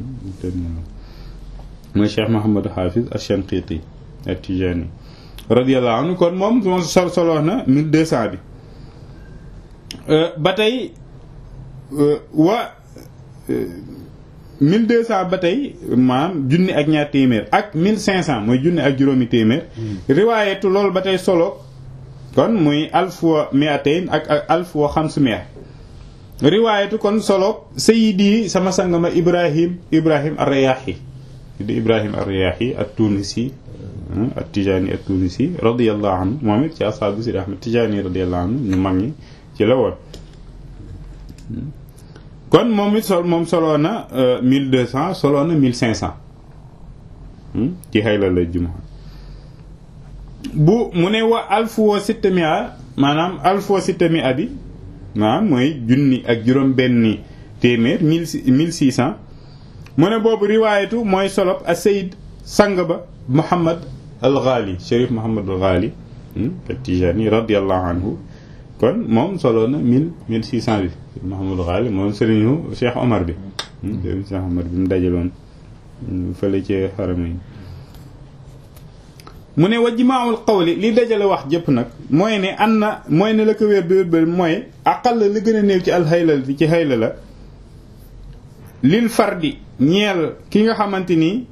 mooy Cheikh Mouhamadou Hafiz ash-Shanqiti at-Tijani radiyallahu anhu kon moom moom sol soloo na 1200 bi ba tey wa 1200 ba tey maanaam junni ak ñaar téeméer ak 1500 mooy junni ak juróomi téeméer riwaayatu loolu ba tey solo kon muy alf wa mi'atayn ak ak alf wa xams mi'a riwaayatu kon solo sayidi sama sangama ibrahim ibrahim ar-Riyahi di ibrahim ar-Riyahi at-Tunisi at-Tijani at-Tunisi radiyallahu anhu moom it ci ashaabu Sidi Ahmad Tijani radiyallahu anhu ñu mag ñi ci la woon kon moom it sol moom soloo na 1200 soloo na 1500 ci xayla la juma bu mu ne wa alfu wa sittamia maanaam alfu wa sittamia bi maanaam mooy junni ak juróom benni téeméer 1600 mu ne boobu riwaayatu mooy solob a sayid sang ba Muhammad al Ghali Cherif Muhammad al Ghali at-Tijani radiyallahu anhu kon moom soloo na 1000 1600 bi Mahamadou Ghali moom sëriñu Cheikh Omar bi sëriñu Cheikh Omar bi mu dajaloon fële ci xarama yi mu ne wa jimaawul qawli li dajale wax jëpp nag mooy ne an na mooy ne la ko wér bi wér mooy aqal la li gën a néew ci alxaylal fi ci xayla la lil fardi ñeel ki nga xamante ni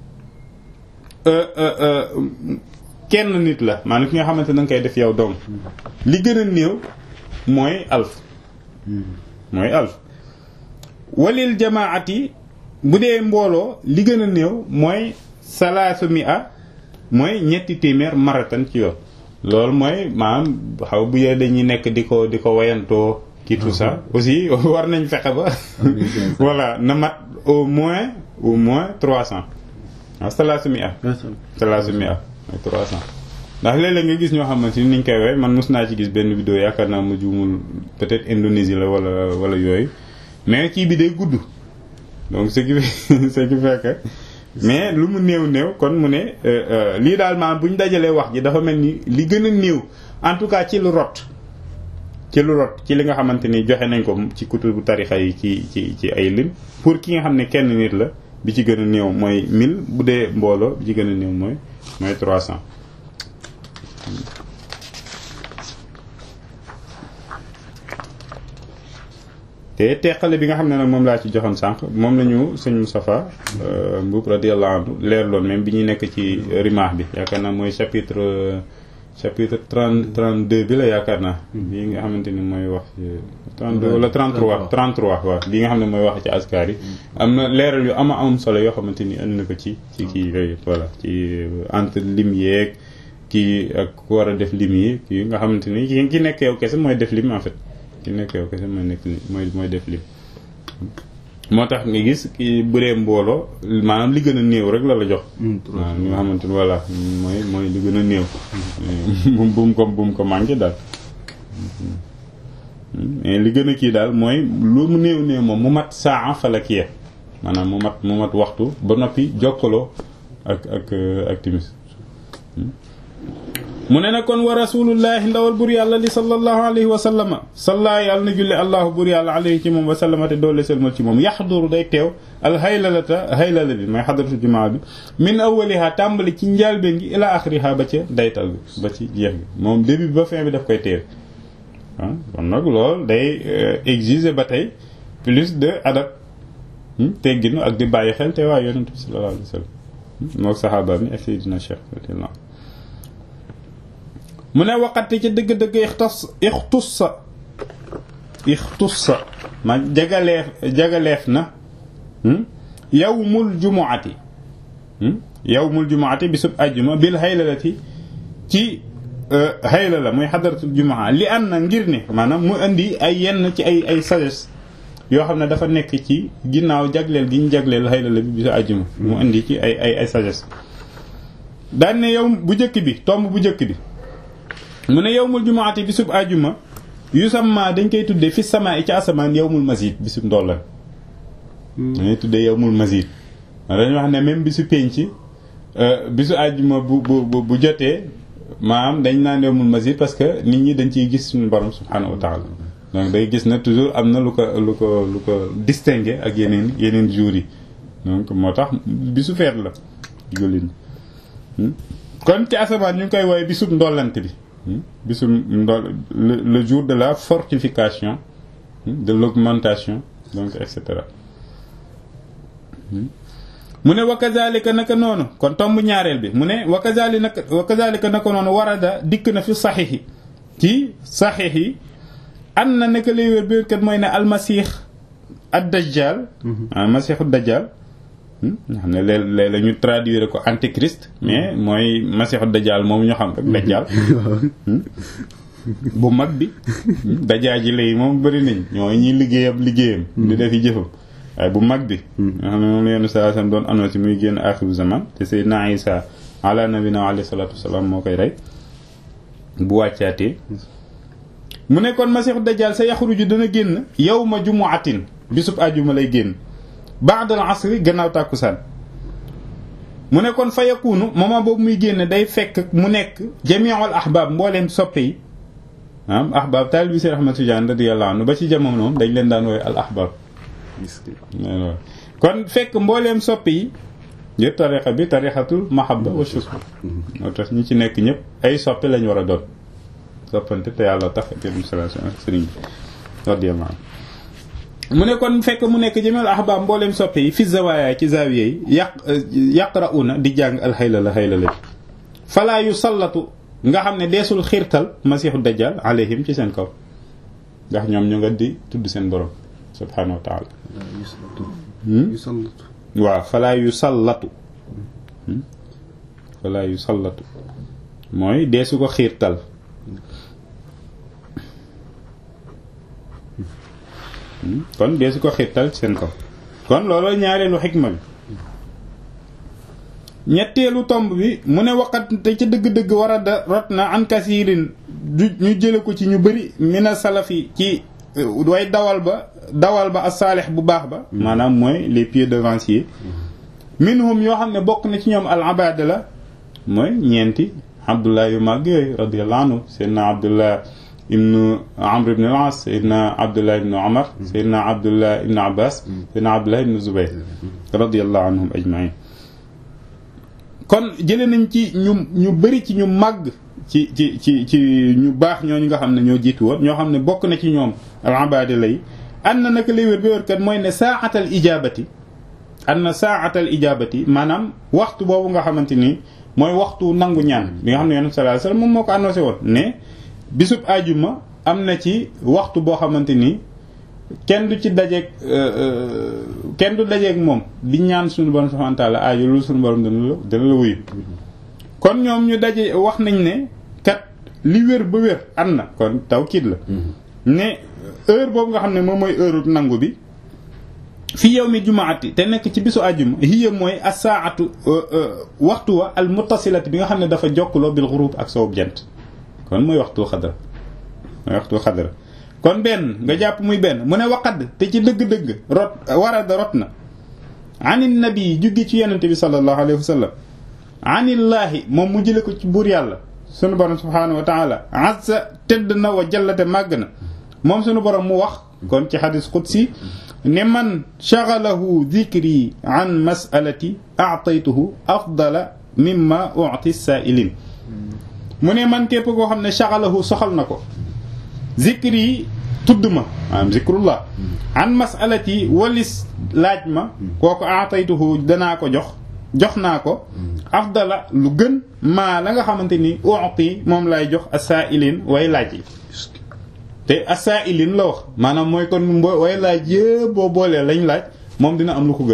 kenn nit la maanaam ki nga xamante na nga koy def yow doom li gën a néew mooy alf mooy alf walil jamaati bu dee mbooloo li gën a néew mooy salaasu mi a mooy ñetti téeméer maratan ci yoon loolu mooy maanaam xaw bu yee dañuy nekk di ko di ko wayantoo kii tout ça aussi war nañ fexe ba voilà na mat au moins au moins trois cent waaw salaasu mi a salaasu mi a mooy trois cent ndax léeg-léeg nga gis ñoo xamante ni niñ koy woy man mos naa ci gis benn vidéo yaakaar naa mu juumul peut-être Indonésie la wala wala yooyu mais kii bi day gudd donc ce qui ce qui fait que mais lu mu néew néew kon mu ne lii daal maanaam bu ñu dajalee wax ji dafa mel ni li gën a néew en tout cas ci lu rot ci lu rot ci li nga xamante ni joxe nañ ko ci kutubu tarixa yi ci ci ci ay lim pour ki nga xam ne kenn nit la bi ci gën a néew mooy 1000 bu dee mbooloo bi ci gën a néew mooy mooy 300. te teqale bi nga xam ne nag moom laa ci joxoon sànq moom la ñu sëñ Moustapha Mbuub radiyallahu anhu leerloon même bi ñuy nekk ci rimaax bi yaakaar naa mooy chapitre chapitre trente trente deux bi la yaakaar naa lii nga xamante ni mooy wax trente deux wala trente trois trente trois waaw lii nga xam ne mooy wax ci askar yi am na leeral yu ama am solo yoo xamante ni indi na ko ci ci kii yooyu voilà ci entre lim yeeg kii ak ku war a def lim yi kii nga xamante ni ki ki nekk yow kese mooy def lim en fait ki nekk yow kese mooy nekk mooy mooy def lim moo tax nga gis ki bu dee mbooloo maanaam li gën a néew rek la la jox waaw li nga xamante ni voilà mooy mooy li gën a néew bum bum ko bum ko manqué daal mais li gën a kii daal mooy lu mu néew néew moom mu mat saa fa la kii maanaam mu mat mu mat waxtu ba noppi jokkaloo ak ak ak timis mu ne na kon wa rasulullahi ndawal bur yàlla li sallallahu alayhi wa sallama salla yàlla na julli allahu bur yàlla alayhi ci moom wa sallama te doole selmal ci moom yaxduru day teew al haylalata haylala bi mooy xadratu jumaa bi min awwaliha tàmbali ci njaalbeen gi ila axiriha ba ca daytal bi ba ci jeex gi moom début bi ba fin bi daf koy teew ah kon nag loolu day exiger ba tey plus de adab tegginu ak di bàyyi xel te waaye yonent bi sallallahu alayhi wa sallam mook saxaaba mi ak Seydina Cheikh radiyallahu mu ne waqati ci dëgg-dëgg ixtas ixtussa ixtussa ma jagaleef jagaleef na yawmul jumuati yawmul jumuati bisub ajjuma bil haylalati ci haylala muy xadaratul jumaa li an na ngir ne maanaam mu indi ay yenn ci ay ay sagesse yoo xam ne dafa nekk ci ginnaaw jagleel gi ñu jagleel haylala bi bisu ajjuma mu indi ci ay ay ay sagesse daan ne yow bu njëkk bi tomb bu njëkk bi mu ne yowmul jumaati bisub ajuma yusamma dañ koy tuddee fi sama i ci asamaan yowmul masjid bisub ndollan dañuy tuddee yowmul masjid dañuy wax ne même bisu penc bisu ajuma bu bu bu jotee maanaam dañ naan yowmul masjid parce que nit ñi dañ ciy gis suñu borom subhanahu wa taala donc day gis ne toujours am na lu ko lu ko lu ko distingué ak yeneen yeneen jours yi donc moo tax bisu feet la jullit kon ci asamaan ñu ngi koy woowee bisub ndollante bi bisu ndol le jour de la fortification de l'augmentation donc et cetera mu ne wa kazalika naka noonu kon tomb ñaareel bi mu ne wa kazali naka wa kazalika naka noonu warada dikk na fi saxiix yi ci saxiix yi an na naka lay wér bi kat mooy ne almasix ad dajjal almasixu dajjal nga xam ne léeg léeg la ñu traduire ko antéchrist mais mooy masiixu dajaal moom ñu xam rek dajaal bu mag bi dajaal ji léegi moom bëri nañ ñooy ñuy liggéeyam liggéeyam di def yi jëfam waaye bu mag bi nga xam ne moom la yenn saa sam doon annoncé muy génn axiru zaman te Seydina Isa ala nabina alayhi salaatu wasalaam moo koy rey bu wàccaatee mu ne kon masiixu dajaal sa yaxruju dana génn yawma jumuatin bisub àjjuma lay génn ba'dal asri gannaaw tàkkusaan mu ne kon fa yakunu moment boobu muy génn day fekk mu nekk jami'ul ahbab mbooleem soppe yi ah ahbab taalibi Seex Ahmad Tijaan radiyallahu anhu ba ci jamono moom dañ leen daan woowe al ahbab kon fekk mbooleem soppe yi yëpp tariqa bi tariqatul mahabba wa shukr moo tax ñi ci nekk ñëpp ay soppe lañ war a doon soppante te yàlla tax jëm sallallahu alayhi sëriñ bi radiyallahu anhu mu ne kon fekk mu nekk jëmel ahbaab mbooleem soppe yi fi zawaaya ci zaawiya yi yaq yaqra'una di jàng alxaylala xaylala bi falaa yu sallatu nga xam ne deesul xiirtal masiixu dajjal alayhim ci seen kaw ndax ñoom ñu nga di tudd seen borom subhaanahu wa taala waaw falaa yu sallatu falaa yu sallatu mooy deesu ko xiirtal kon dee su ko xittal seen kaw kon loolu ñaareelu xikma bi ñetteelu tomb bi mu ne waqat te ca dëgg-dëgg war a da rot na an kasiirin ñu jële ko ci ñu bëri mina salafi ci way dawal ba dawal ba as-saalix bu baax ba maanaam mooy les pieds devanciers minhum yoo xam ne bokk na ci ñoom al abada la mooy ñeenti abdullah yu màgg yooyu radiyallahu anhu seydna abdullah ibnu amr ibn al-as seydna abdullah ibnu omar seydna abdullah ibnu abbas seydna abdullah ibnu zubayr radiyallahu anhum ajmain kon jële nañ ci ñu ñu bëri ci ñu màgg ci ci ci ci ñu baax ñooñu nga xam ne ñoo jiitu woon ñoo xam ne bokk na ci ñoom al-abada lay an na naka lay wér bi wér kat mooy ne saaxatal ijabati an na saaxatal ijabati maanaam waxtu boobu nga xamante ni mooy waxtu nangu ñaan bi nga xam ne yonent sallallahu alayhi wasallam moom moo ko annoncé woon ne bisub ajuma am na ci waxtu boo xamante ni kenn du ci dajeeg kenn du dajeeg moom di ñaan suñu borom subhanahu wa ta'ala aajo loolu suñu borom dana la dana la wuyu kon ñoom ñu daje wax nañ ne kat li wér ba wér am na kon taw kiit la ne heure boobu nga xam ne moom mooy heure nangu bi fi yawmi jumaati te nekk ci bisu àjjuma hiya mooy as-saa'atu waxtu wa al muttasilati bi nga xam ne dafa jokkaloo bil ghurub ak soowu jant kon mooy waxtu xadra mooy waxtu xadra kon benn nga jàpp muy benn mu ne waqad te ci dëgg-dëgg rot warada rot na anin nabi juggi ci yonente bi sallallahu alayhi wa sallam anillaahi moom mu jële ko ci buur yàlla sunu borom subhaanahu wa taala azza tëdd na wa jallate màgg na moom sunu borom mu wax kon ci xadis qudsi ne man shagalahu dhikri an masalati a'taytuhu afdala mimma u'ti sa'ilin mu ne man képp koo xam ne shagalahu soxal na ko zikri tudd ma maanaam zikrullah an masalati walis laaj ma kooku a'taytuhu danaa ko jox jox naa ko afdala lu gën maa la nga xamante ni u'ti moom lay jox as-sa'ilin way laaj yi te as-sa'ilin la wax maanaam mooy kon way laaj yëpp boo boolee lañ laaj moom dina am lu ko gën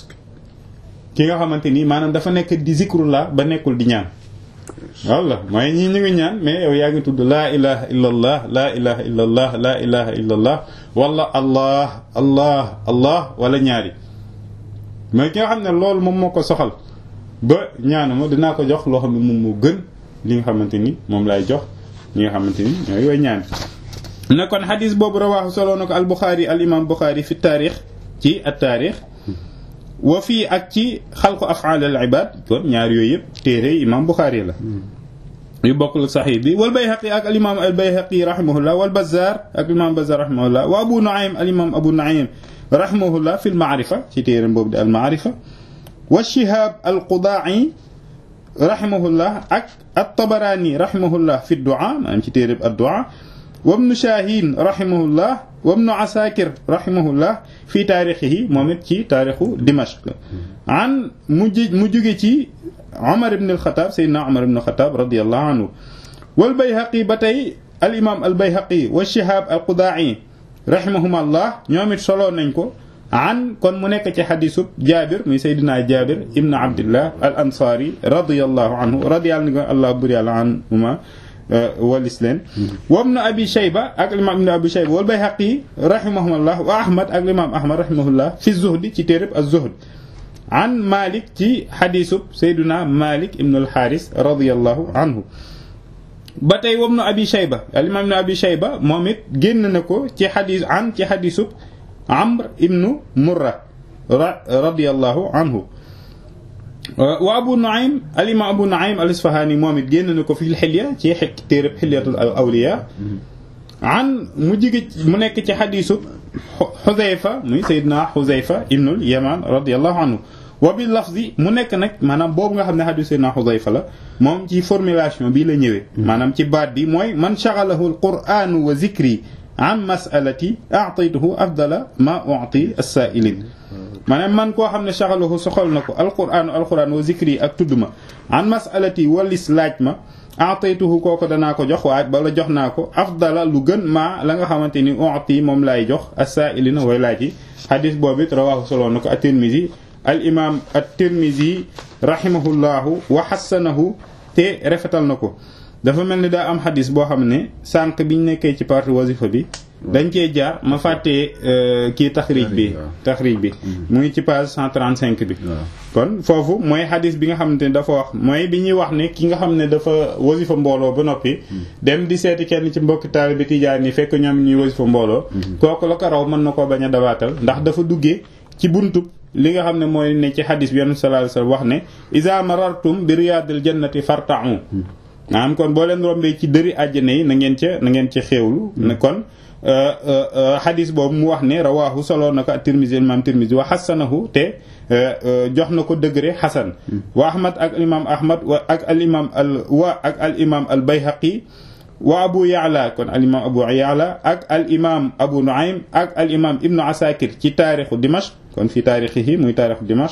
ki nga xamante ni maanaam dafa nekk di zikrullah ba nekkul di ñaan walla mooy ñii ñu ngi ñaan mais yow yaa ngi tudd laa ilaha illa allah laa ilaha illa allah laa ilaha illa allah wala allah allah allah wala ñaari mooy ki nga xam ne loolu moom moo ko soxal ba ñaanuma dinaa ko jox loo xam ne moom moo gën li nga xamante ni moom laay jox ñi nga xamante ni ñooy way ñaan ne kon xadis boobu rawaaxu soloo na ko al buxaari al imam buxaari fi taarix ci at taarix wa fii ak ci xalqu afaal al ibad kon ñaar yooyu yëpp téere imam buxaari la yu bokkul saxix bi wal bayhaqi ak al imam al bayhaqi rahimahullah wal bazzar ak al imam bazzar rahimahullah wa abu nuaym al imam abu nuaym rahimahullah fi al maarifa ci téere boobu di al maarifa wa shihab al qudaa'i rahimahullah ak at tabarani rahimahullah fi du'a maanaam ci téere ad du'a wa ibnu Shaahin rahimahullah wa ibnu Asaakir rahimahullah fii taarixihi moom it ci taarixu Dimashq an mu ji mu jóge ci Omar ibn al-Khattab Seydina Omar ibn al-Khattab radiyallahu anhu wal Bayhaqi ba tey al imaam al Bayhaqi wa Shihab al Qudaa'i rahimahumullah ñoom it solo nañ ko an kon mu nekk ci xadisub Jaabir muy Seydina Jaabir ibn Abdillah al Ansaari radiyallahu anhu radiyallahu allah bur yàlla anhuma walis leen wa ibn abi shayba ak imam ibn abi shayba wal bayhaqi rahimahullah wa ahmad ak imam ahmad rahimahullah fi zuhdi ci téereb az-zuhd an malik ci xadisub sayduna malik ibn al-haris radiyallahu anhu ba tey wa ibn abi shayba al imam ibn abi shayba moom it génn na ko ci xadis an ci xadisub amr ibn murra radiyallahu anhu wa abu nuaym al imam abu nuaym al isfahani moom it génn na ko fi xilya ci téereb xilyatul awliya an mu jige mu nekk ci xadisu xuzayfa muy sayyidina xuzayfa ibnul yaman radiyallahu anhu wa bi lafzi mu nekk nag maanaam boobu nga xam ne xadisu sayyidina xuzayfa la moom ci formulation bii la ñëwee maanaam ci baat bi mooy man shaghalahu al qur'anu wa zikri an mas'alati a'taytuhu afdala ma u'ti as-sa'ilin maanaam man koo xam ne shaghalahu soxal na ko alqur'anu alqur'an wa zikri ak tudd ma an mas'alati walis laaj ma a'taytuhu kooko danaa ko jox waaye bala jox naa ko afdala lu gën maa la nga xamante ni u'ti moom laay jox as-sa'ilina way laaj yi xadis boobu it rawahu soloo na ko at-Tirmidhi al imam at-Tirmidhi rahimahullahu wa hassanahu te rafetal na ko dafa mel ni daa am xadis boo xam ne sànq biñ nekkee ci partie wasifa bi dañ cee jaar ma fàttee kii taxrij bi taxrij bi mu ngi ci page 135 bi kon foofu mooy xadis bi nga xamante ne dafa wax mooy bi ñuy wax ne ki nga xam ne dafa wasifa mbooloo ba noppi dem di seeti kenn ci mbokki taalibe tijaan yi fekk ñoom ñuy wasifa mbooloo kooku la ko raw mën na koo bañ a dabaatal ndax dafa duggee ci buntub li nga xam ne mooy ne ci xadis bi yonent sallallahu alayhi wasallam wax ne iza marartum bi riyadil jannati farta'u maanaam kon boo leen rombee ci dëri àjjana yi na ngeen ca na ngeen ca xéewlu ne kon xadis boobu mu wax ne rawaahu soloo na ko at-Tirmidhi imam Tirmidhi wa xasanahu te jox na ko degré xasan wa ahmad ak imam ahmad wa ak al imam al wa ak al imam al bayhaqi wa abu ya'la kon al imam abu ya'la ak al imam abu nu'aym ak al imam ibnu asakir ci taarixu dimashq kon fi taarixihi muy taarixu dimashq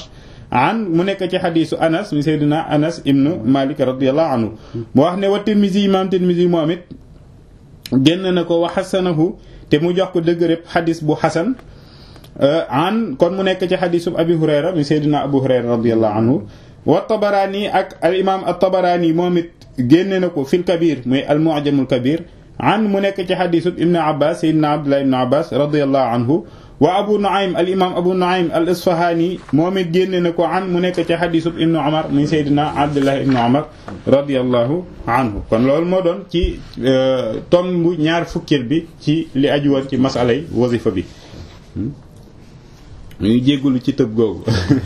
an mu nekk ci xadisu anas mi sayduna anas ibnu malik radiallahu anhu mu wax ne wa tirmisi imam tirmisi moom it génn na ko wa xasanahu te mu jox ko dëgg rëb xadis bu xasan an kon mu nekk ci xadisu abi hurayra mi sayduna abu hurayra radiallahu anhu wa tabaraani ak al imam al tabaraani moom it génne na ko fil kabir muy al mu'jamul kabir an mu nekk ci xadisu ibnu abbas sayduna abdullah ibnu abbas radiallahu anhu wa abu nuaym al imam abu nuaym al isfahani moom it génne na ko an mu nekk ci xadisu ibnu omar muy sayduna abdullah ibnu omar radiallahu anhu kon loolu moo doon ci tomb bu ñaar fukkil bi ci li aju woon ci masalay wasifa bi ñu jéggulu ci tëb googu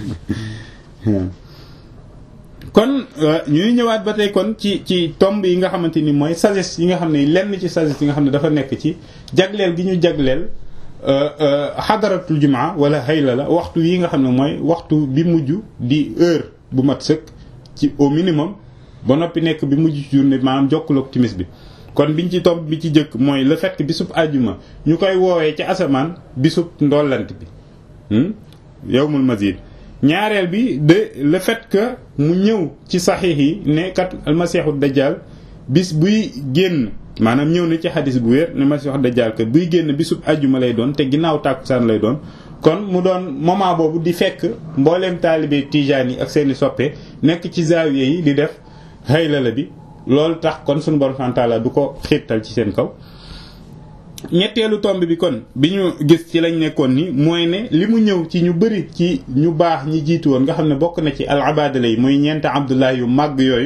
kon ñuy ñëwaat ba tey kon ci ci tomb yi nga xamante ni mooy sagesse yi nga xam ne lenn ci sagesse yi nga xam ne dafa nekk ci jagleel gi ñu jagleel xadaratul jumaa wala xayla la waxtu yi nga xam ne mooy waxtu bi mujj di heure bu mat sëkk ci au minimum ba noppi nekk bi mujj ci journée maanaam jokkaloog timis bi kon biñ ci tomb bi ci jëkk mooy le fait que bisub àjjuma ñu koy woowee ci asamaan bisub ndollant bi yawmul mazid ñaareel bi de le fait que mu ñëw ci saxiix yi ne kat almasiixu dajjal bis buy génn maanaam ñëw na ci xadis bu wér ne masiixu dajjal kat buy génn bisub àjjuma lay doon te ginnaaw tàkkusaan lay doon kon mu doon moment boobu di fekk mbooleem taalibe tijaan yi ak seeni soppe nekk ci zaawiya yi di def haylala bi loolu tax kon suñu borom subhaanahu wa taala du ko xiirtal ci seen kaw ñetteelu tomb bi kon bi ñu gis ci lañ nekkoon ni mooy ne li mu ñëw ci ñu bëri ci ñu baax ñi jiitu woon nga xam ne bokk na ci al abadala yi muy ñeent abdullah yu màgg yooyu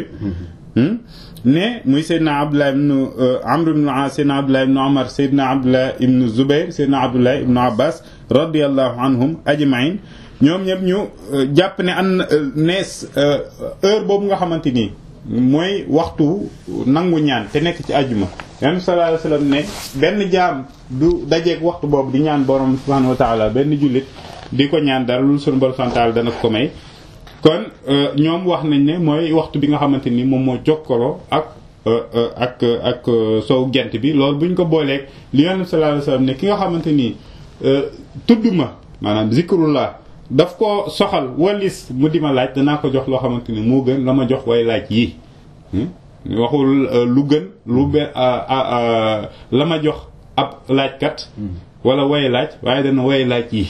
ne muy seydna abdullah ibnu amr ibnu as seydna abdullah ibnu omar seydna abdullah ibnu zubair seydna abdullah ibnu abbas radiallahu anhum ajmain ñoom ñëpp ñu jàpp ne an nees heure boobu nga xamante nii mooy waxtu nangu ñaan te nekk ci àjjuma yonent sallallahu alayhi wasallam ne benn jaam du dajeeg waxtu boobu di ñaan borom subhanahu wa taala benn jullit di ko ñaan dara lu sunu borom subhanahu wa taala dana ko may kon ñoom wax nañ ne mooy waxtu bi nga xamante ni moom moo jokkaloo ak ak ak sow gent bi loolu bu ñu ko booleeg li yonent sallallahu alayhi wasallam ne ki nga xamante ni tudd ma maanaam zikrullah daf ko soxal walis mu di ma laaj danaa ko jox loo xamante ni moo gën la ma jox way laaj yii waxul lu gën lu be la ma jox ab laajkat wala way laaj waaye dana way laaj yi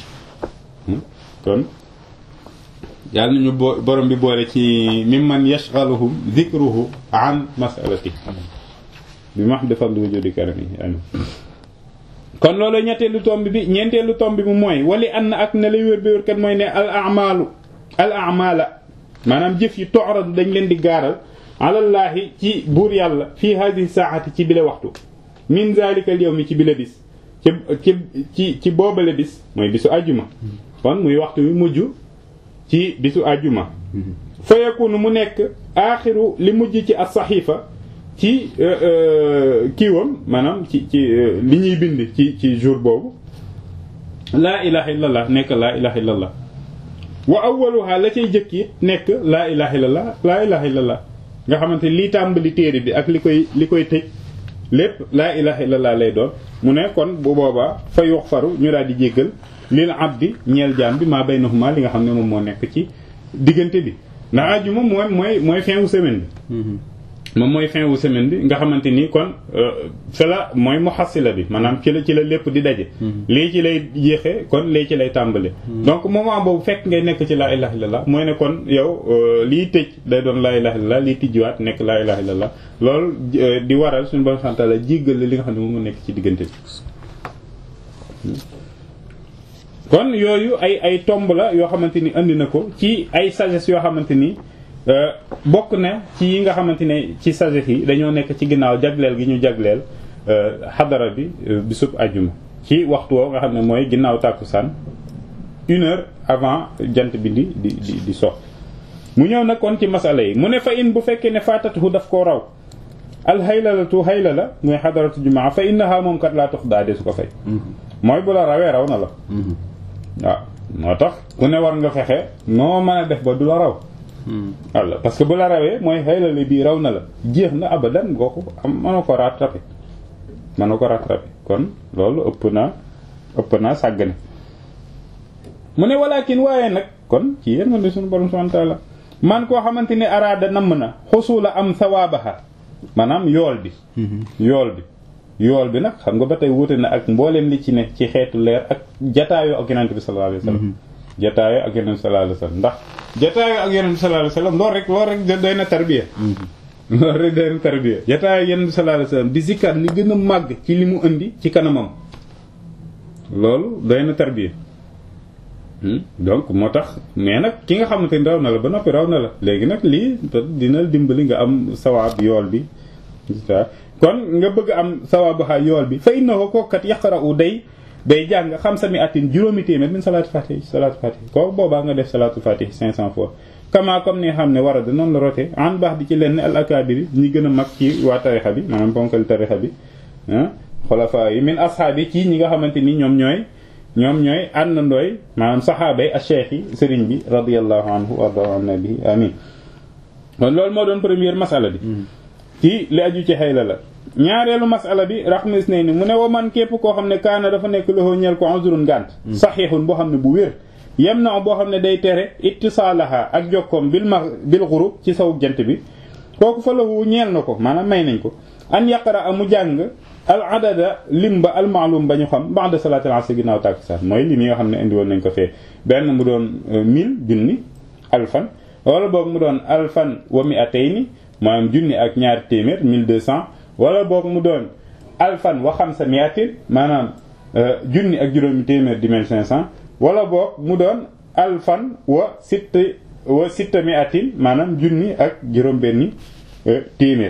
kon yàlla nañu bo borom bi boole ci mimman yashghaluhum dhikruhu an masalati bi max defal lu wujudi karami amin kon loolu ñetteelu tomb bi ñeenteelu tomb bi mu mooy wali an ak ne lay wér bi wér kat mooy ne al amalu al amala maanaam jëf yi tooradu dañ leen di gaaral alallaahi ci buur yàlla fii hadihi saati ci bile waxtu min zalika al yawmi ci bile bis ci ci ci ci boobale bis mooy bisu àjjuma kon muy waxtu wi mujj ci bisu àjjuma fa yakunu mu nekk aaxiru li mujj ci as saxiifa ci kiiwam maanaam ci ci li ñuy bind ci ci jour boobu laa ilaha illallah nekk laa ilaha illallah wa awwaluha la cay jëkk it nekk laa ilaha illallah laa ilaha illallah nga xamante lii tàmbali téere bi ak li koy li koy tëj lépp laa ilaha illallah lay doon mu ne kon bu boobaa fa yuxfaru ñu daal di jéggal lil abdi ñeel jaam bi maa baynahuma li nga xam ne moom moo nekk ci diggante bi ndax àjjuma mooy mooy mooy fin wu semaine bi moom mooy fin wu semaine bi nga xamante ni kon fa la mooy muhassila bi maanaam ci la ci la lépp di daje lii ci lay jeexee kon lii ci lay tàmbale donc moment boobu fekk ngay nekk ci laa ilaha illallah mooy ne kon yow lii tëj day doon laa ilaha illallah lii tijjiwaat nekk laa ilaha illallah loolu di waral suñu bon sant la jéggal li nga xam ne moom mu nekk ci diggante bi kon yooyu ay ay tomb la yoo xamante ni andi na ko ci ay sagesse yoo xamante ni bokk na ci yi nga xamante ne ci sagesse yi dañoo nekk ci ginnaaw jagleel gi ñu jagleel xadara bi bisub ajuma ci waxtu woo nga xam ne mooy ginnaaw tàkkusaan une heure avant jant bi di di di di sox mu ñëw nag kon ci masala yi mu ne fa in bu fekkee ne faatatuhu daf koo raw al haylalatu haylala mooy xadaratu jumaa fa innaha moom kat laa tux daa de su ko fay mooy bu la rawee raw na la waaw moo tax ku ne war nga fexe noo mën a def ba du la raw walla parce que bu la rawee mooy xaylale bii raw na la jeex na abadan gooku am mënoo ko rattrapé mënoo ko rattrapé kon loolu ëpp naa ëpp naa sàggane mu ne walakin waaye nag kon ci yërmande suñu borom subhanahu wa ta'ala man koo xamante ni araada namm na xusula am sawaabaha maanaam yool bi yool bi yool bi nag xam nga ba tey wuute na ak mbooleem li ci ne ci xeetu leer ak jataayoo ak yonent bi sallallahu alayhi wasallam jataayoo ak yonent bi sallallahu alayhi wasallam ndax jataayoo ak yonent bi sallallahu alayhi wasallam loolu rek loolu rek doy na tarbiya loolu rek doy na tarbiya jataayoo yonent bi sallallahu alayhi wasallam di zikkar li gën a màgg ci li mu indi ci kanamam loolu doy na tarbiya donc moo tax mais nag ki nga xamante ni raw na la ba noppi raw na la léegi nag lii dina dimbali nga am sawaab yool bi kon nga bëgg am sawaabu xaa yool bi fa innahu kookat yaqra'u day day jàng xamsami atin juróomi téeméer min salaatu fatih salaatu fatih kooku boobaa nga def salaatu fatih 500 fois kama comme ni nga xam ne war a da noonu la rote an baax di ci lenn al akabiri ñi gën a mag ci waa tarixa bi maanaam bonkal tarixa bi ah xulafa yi min ashaabi ci ñi nga xamante ni ñoom ñooy ñoom ñooy àndandooy maanaam saxaaba yi ak cheikh yi sëriñ bi radiyallahu anhu warda an nabi amin kon loolu moo doon première masala bi ci li aju ci xayla la ñaareelu masala bi raxmis ne ni mu ne wa man képp koo xam ne kaana dafa nekk loxo ñeel ko uzrun ngànt saxiixun boo xam ne bu wér yem na boo xam ne day tere ittisaalaha ak jokkoom bil ma bil xurub ci saw jant bi kooku fa lahu ñeel na ko maanaam may nañ ko an yaqra mu jàng al adada lim ba al maalum ba ñu xam ba'da salaatil asr ginnaaw tàkkusaan mooy lim yi nga xam ne indi woon nañ ko fee benn mu doon mille junni alfan wala boog mu doon alfan wa mi'atayni maanaam junni ak ñaari téeméer 1200 wala boog mu doon alfan wa xamsa mi'atin maanaam junni ak juróomi téeméer di 1500 wala boog mu doon alfan wa sitta wa sitta mi'atin maanaam junni ak juróom benni téeméer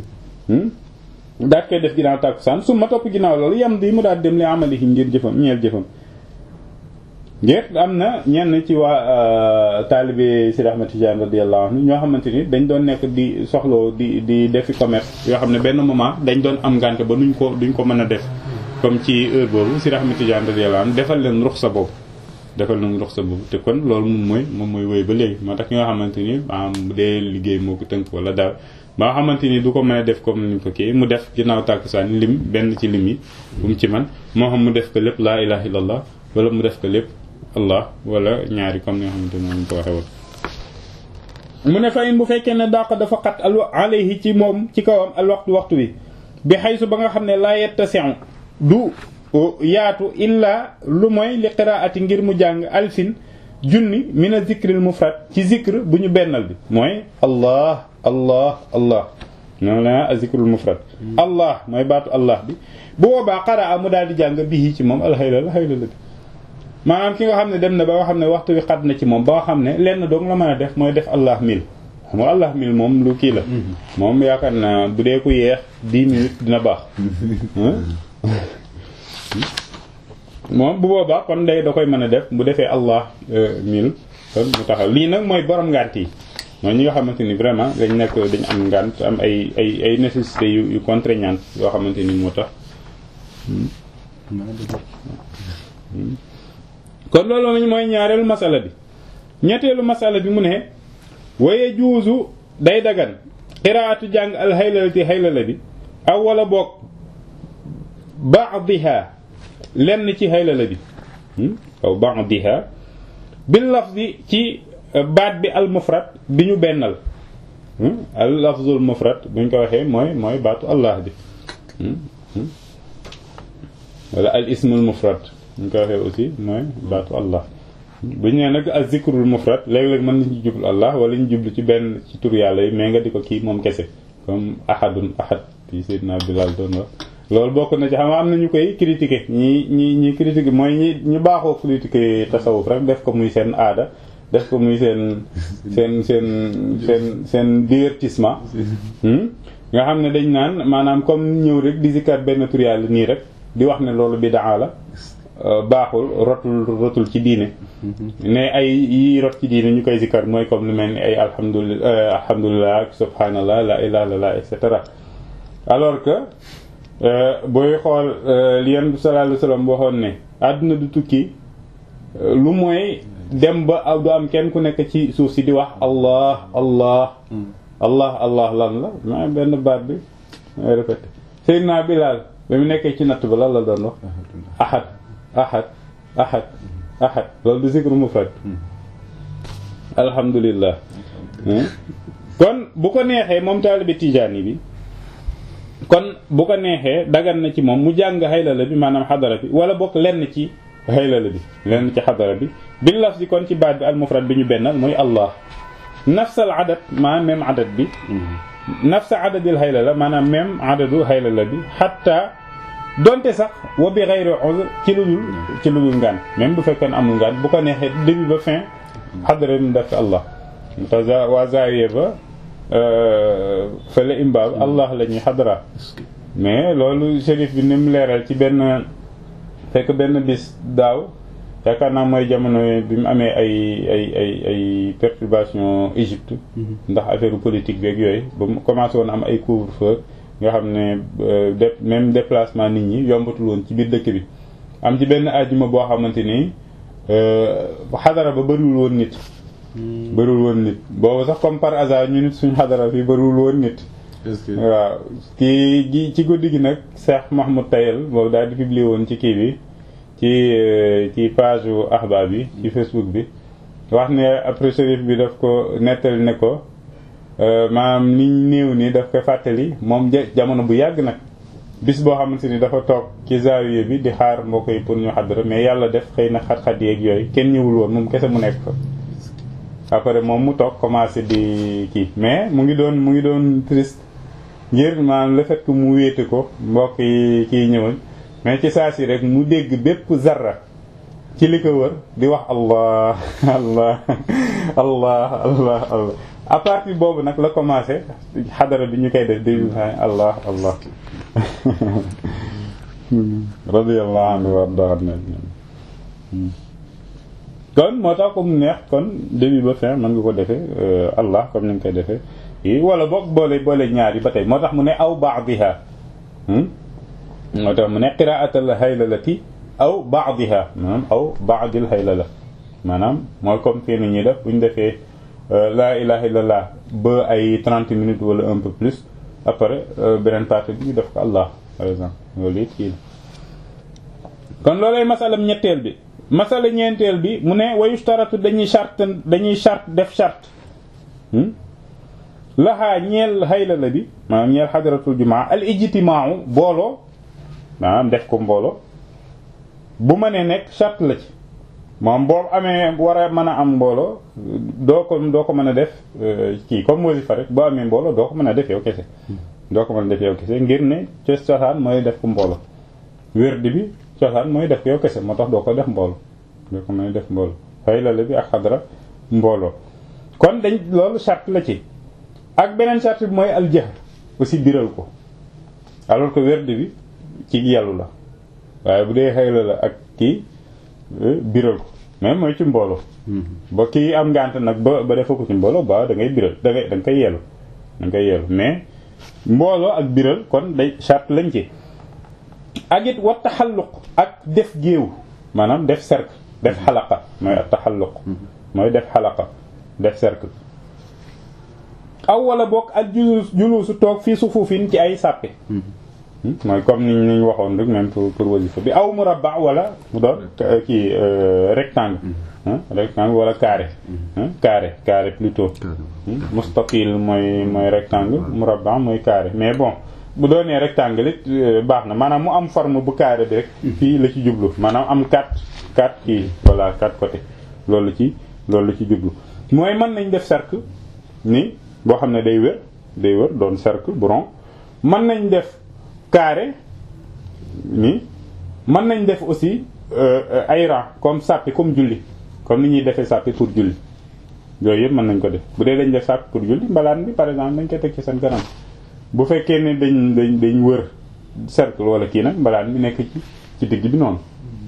daat koy def ginnaaw tàkkusaan su ma topp ginnaaw loolu yam di mu daal dem li amalihi ngir jëfam ñeel jëfam ngir am na ñenn ci waa taalibe Sidi Ahmed Tidiane radiyallahu anhu ñoo xamante ni dañ doon nekk di soxloo di di defi commerce yoo xam ne benn moment dañ doon am ngànte ba nuñ ko duñ ko mën a def comme ci heure boobu Sidi Ahmed Tidiane radiyallahu anhu defal leen ruxsa boobu defal leen ruxsa boobu te kon loolu moom mooy moom mooy wéy ba léegi moo tax ñoo xamante ni maanaam bu dee liggéey moo ko tënk wala daal ba nga xamante ni du ko mën a def comme ni ko kii mu def ginnaaw tàkkusaan lim benn ci lim yi bu mu ci man moo xam mu def ko lépp laa ilaha illallah wala mu def ko lépp allah wala ñaari comme ni nga xamante noonu ko waxee woon mu ne fa in bu fekkee ne dàq dafa xat al alayhi ci moom ci kawam al waxtu waxtu wi bi xaysu ba nga xam ne laa yettasi'u du yaatu illa lu mooy li qiraati ngir mu jàng alfin junni min a zikril mufrad ci zikr bu ñu bennal bi mooy allah allah allah noonu la a zikrul mufrad allah mooy baatu allah bi bu boobaa qaraa mu daal di jàng bii ci moom alxayla la xayla la bi maanaam ki nga xam ne dem na ba nga xam ne waxtu wi xat na ci moom ba nga xam ne lenn doong la mën a def mooy def allah mil xam nga allah mil moom lu kii la moom yaakaar naa bu dee ku yeex dix minutes dina baax moom bu boobaa kon day da koy mën a def bu defee allah mil kon mu taxaw lii nag mooy borom ngànt yi mooy ñi nga xamante ni vraiment dañ nekk dañ am ngànt am ay ay ay nécessité yu yu contraignantes yoo xamante ni moo tax kon loolu lañ mooy ñaareelu masala bi ñetteelu masala bi mu ne waye juuzu day dagan qiraatu jàng al haylalati haylala bi aw wala boog ba'diha lenn ci haylala bi aw ba'diha bil lafzi ci baat bi al mufrad bi ñu bennal al lafzul mufrad buñ ko waxee mooy mooy baatu allah bi wala al ismul mufrad buñ ko waxee aussi mooy baatu allah buñ nee nag al zikrul mufrad léeg-léeg mën nañu jublu allah wala ñu jublu ci benn ci tur yàlla yi mais nga di ko kii moom kese comme ahadun ahad yi Seydina Bilal doon wax loolu bokk na ci xam am na ñu koy critiquer ñi ñi ñi critiquer mooy ñi ñu baaxoo critiquer tasawuf rek def ko muy seen aada def ko muy seen seen seen seen seen divertissement nga xam ne dañ naan maanaam comme ñëw rek di zikar benn tur yàlla nii rek di wax ne loolu bidaa la baaxul rotul rotul ci diine ne ay yi rot ci diine ñu koy zikar mooy comme lu mel ni ay alhamdulilah alhamdulilah subhanallah la ilaha illallah et cetera alors que booy xool li Yonent bi sallallahu alayhi wasallam waxoon ne àdduna du tukki lu mooy dem ba aw du am kenn ku nekk ci suuf si di wax allah allah allah allah lan la ma benn baat bi may répété Seydina Bilal ba mu nekkee ci natt ba lan la doon wax ahad ahad ahad ahad loolu du zikru mufrad alhamdulillah kon bu ko neexee moom taalibe tijaani bi kon bu ko neexee dagan na ci moom mu jàng xaylala bi maanaam xadara bi wala bokk lenn ci xaylala bi lenn ci xadara bi bil laf di kon ci baat bi al mufrad bi ñu bennal mooy allah nafsal adad maanaam même adad bi nafsa adadil xaylala maanaam même adadu xaylala bi xatta donte sax wa bi xayri uzr ci lu dul ci lu dul ngaan même bu fekkee ne amul ngaan bu ko neexee début ba fin xadara bi mu def allah te waa zaawiya ba fële imbaab allah la ñuy xadara mais loolu shérif bi ni mu leeral ci benn fekk benn bis daaw yaakaar naa mooy jamono bi mu amee ay ay ay ay perturbation Égypte ndax affaire politique beeg yooyu ba mu commencé woon am ay couvre-feu nga xam ne de même déplacement nit ñi yombatul woon ci biir dëkk bi am ci benn ajjuma boo xamante ni xadara ba bëriwul woon nit bëriwul woon nit boobu sax comme par hasard ñu nit suñu xadara fi bëriwul woon nit waaw kii gi ci guddi gi nag Cheikh Mahmoud Tayel boobu daal di publier woon ci kii bi ci ci page u ahba bi ci Facebook bi wax ne après shérif bi daf ko nettali ne ko maanaam niñ néew ni daf ko fàttali moom jamono bu yàgg nag bis boo xamante ni dafa toog ci zaawiya bi di xaar mbokk yi pour ñu xadara mais yàlla def xëy na xat-xat yeeg yooyu kenn ñëwul woon moom kese mu nekk fa après moom mu toog commencé di kii mais mu ngi doon mu ngi doon triste ngir maanaam le fait que mu wéete ko mbokk yi kii ñëwoon mais ci saa si rek mu dégg bépp zarra ci li ko wër di wax allah allah allah allah allah à partir boobu nag la commencé xadara bi ñu koy def di allah allah radiyallahu anhu wa arda kon moo tax comme neex kon début ba fin mën nga ko defee allah comme ni nga koy defee yi wala boog boole boole ñaar yi ba tey moo tax mu ne aw ba'diha moo tax mu ne qira'atul haylalati aw ba'diha maanaam aw ba'dil haylala maanaam mooy comme fii ni ñuy def bu ñu defee la ilaha illallah ba ay 30 minutes wala un peu plus après beneen partie bi ñu def ko allah par exemple loolu it kii kon loolay masalam ñetteel bi masala ñeenteel bi mu ne wayustaratu dañuy charte dañuy charte def charte laxaa ñeel haylala bi maanaam ñeel xadaratul jumaa al ijtimaau booloo maanaam def ko mbooloo bu mënee nekk charte la ci moom boo amee war a mën a am mbooloo doo ko doo ko mën a def kii comme wasifa rek boo amee mbooloo doo ko mën a def yow kese doo ko mën a def yow kese ngir ne ci cosaan mooy def ko mbooloo wérdi bi cosaan mooy def yow kese moo tax doo ko def mbooloo doo ko mën a def mbooloo haylala bi ak xadara mbooloo kon dañ loolu charte la ci ak beneen charte bi mooy aljahr aussi biral ko alors que wérdi bi ci yàllu la waaye bu dee haylala ak kii biral ko mais mooy ci mbooloo ba kii am ngànt nag ba ba defa ko ci mbooloo ba da ngay biral da ngay da nga koy yelu da nga koy yelu mais mbooloo ak biral kon day charte lañ ci ak it wa taxalluq ak def géew maanaam def cercle def xalaqa mooy ak taxalluq mooy def xalaqa def cercle aw wala bokk ak julus julusu toog fii sufuufin ci ay sàppe mooy comme ni ñu waxoon rek même pour pour wasifa bi aw murabba wala mu doon kii rectangle rectangle wala carré carré carré plutôt mustaqil mooy mooy rectangle murabba mooy carré mais bon bu doonee rectangle it baax na maanaam mu am forme bu carré bi rek fii la ci jublu maanaam am quatre quatre kii voilà quatre côté loolu ci loolu ci jublu mooy mën nañ def cercle ni boo xam ne day wër day wër doon cercle bu rond mën nañ def carré ni mën nañ def aussi ay rang comme sàppi comme julli comme ni ñuy defee sàppi pour julli yooyu yëpp mën nañ ko def bu dee dañ def sàppi pour julli mbalaan bi par exemple dañ koy teg ci seen kanam bu fekkee ne dañ dañ dañ wër cercle wala kii nag mbalaan bi nekk ci ci digg bi noonu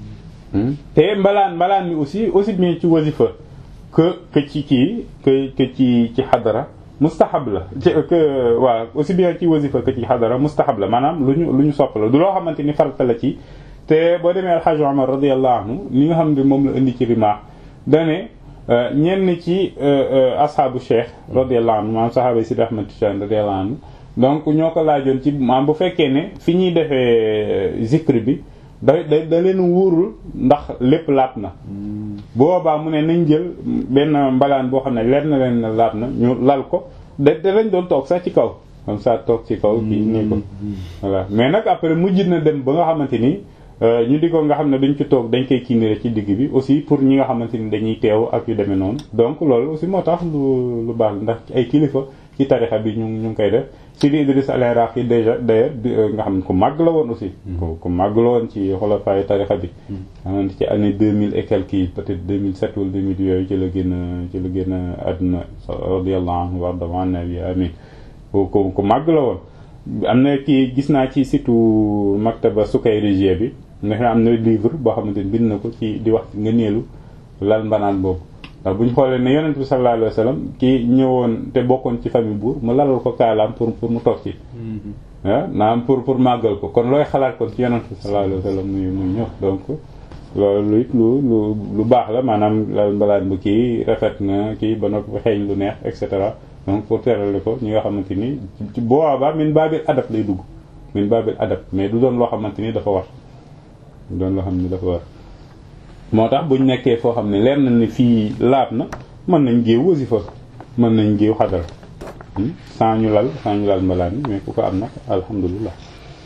te mbalaan mbalaan bi aussi aussi bien ci wasifa que que ci kii que que ci ci xadara mustahab la ci que waaw aussi bien ci wasifa que ci xadara mustahab la maanaam lu ñu lu ñu sopp la du loo xamante ni farata la ci te boo demee alxaj Omar radiyallahu anhu li nga xam ne moom la indi ci rimaax dane ñenn ci asxaabu cheikh radiyallahu anhu maanaam saxaaba Sidi Ahmad Tijaan radiyallahu anhu donc ñoo ko laajoon ci maanaam bu fekkee ne fi ñuy defee zikr bi da da da leen wóorul ndax lépp laab na boobaa mu ne nañ jël benn mbalaan boo xam ne leer na leen ne laab na ñu lal ko da da lañ doon toog sax ci kaw comme ça toog ci kaw kii nii ko voilà mais nag après mujj na dem ba nga xamante ni ñu di ko nga xam ne dañ ci toog dañ koy kiinire ci digg bi aussi pour ñi nga xamante ni dañuy teew ak yu demee noonu donc loolu aussi moo tax lu lu baax ndax ay kilifa ci tarixa bi ñu ñu ngi koy def Sidi Idriss al-Iraqi déjà d'ailleurs nga xam ne ku màgg la woon aussi ku ku màgg la woon ci xolofaayu tarixa bi xamante ci année 2000 et quelques yi peut-être 2007 wala 2000 yooyu ci la gën a ci la gën a àdduna radiyallahu anhu warda wa annabi amin ku ku ku màgg la woon am na kii gis naa ci surtout maktaba Sukayrij bi nga xam am na livre boo xamante ni bind na ko ci di wax nga neelu lal mbanaan boobu ndax bu ñu xoolee ne yonent bi sallallahu alayhi wa sallam kii ñëwoon te bokkoon ci famille buur mu lalal ko kaalaam pour pour mu toog ci ah naam pour pour màggal ko kon looy xalaat kon ci yonent bi sallallahu alayhi wa sallam muy muy ñëw donc loolu it lu lu lu baax la maanaam lal mbalaan bu kii rafet na kii ba noppi xeeñ lu neex et cetera donc pour terale ko ñi nga xamante ni ci boobaa min baabil adab lay dugg min baabil adab mais du doon loo xamante ni dafa war du doon loo xam ni dafa war moo tax buñ nekkee foo xam ne leer na ni fii laab na mën nañ géew wasifa mën nañ géew xadara sans ñu lal sans ñu lal mbalaan mais ku ko am nag alhamdulilah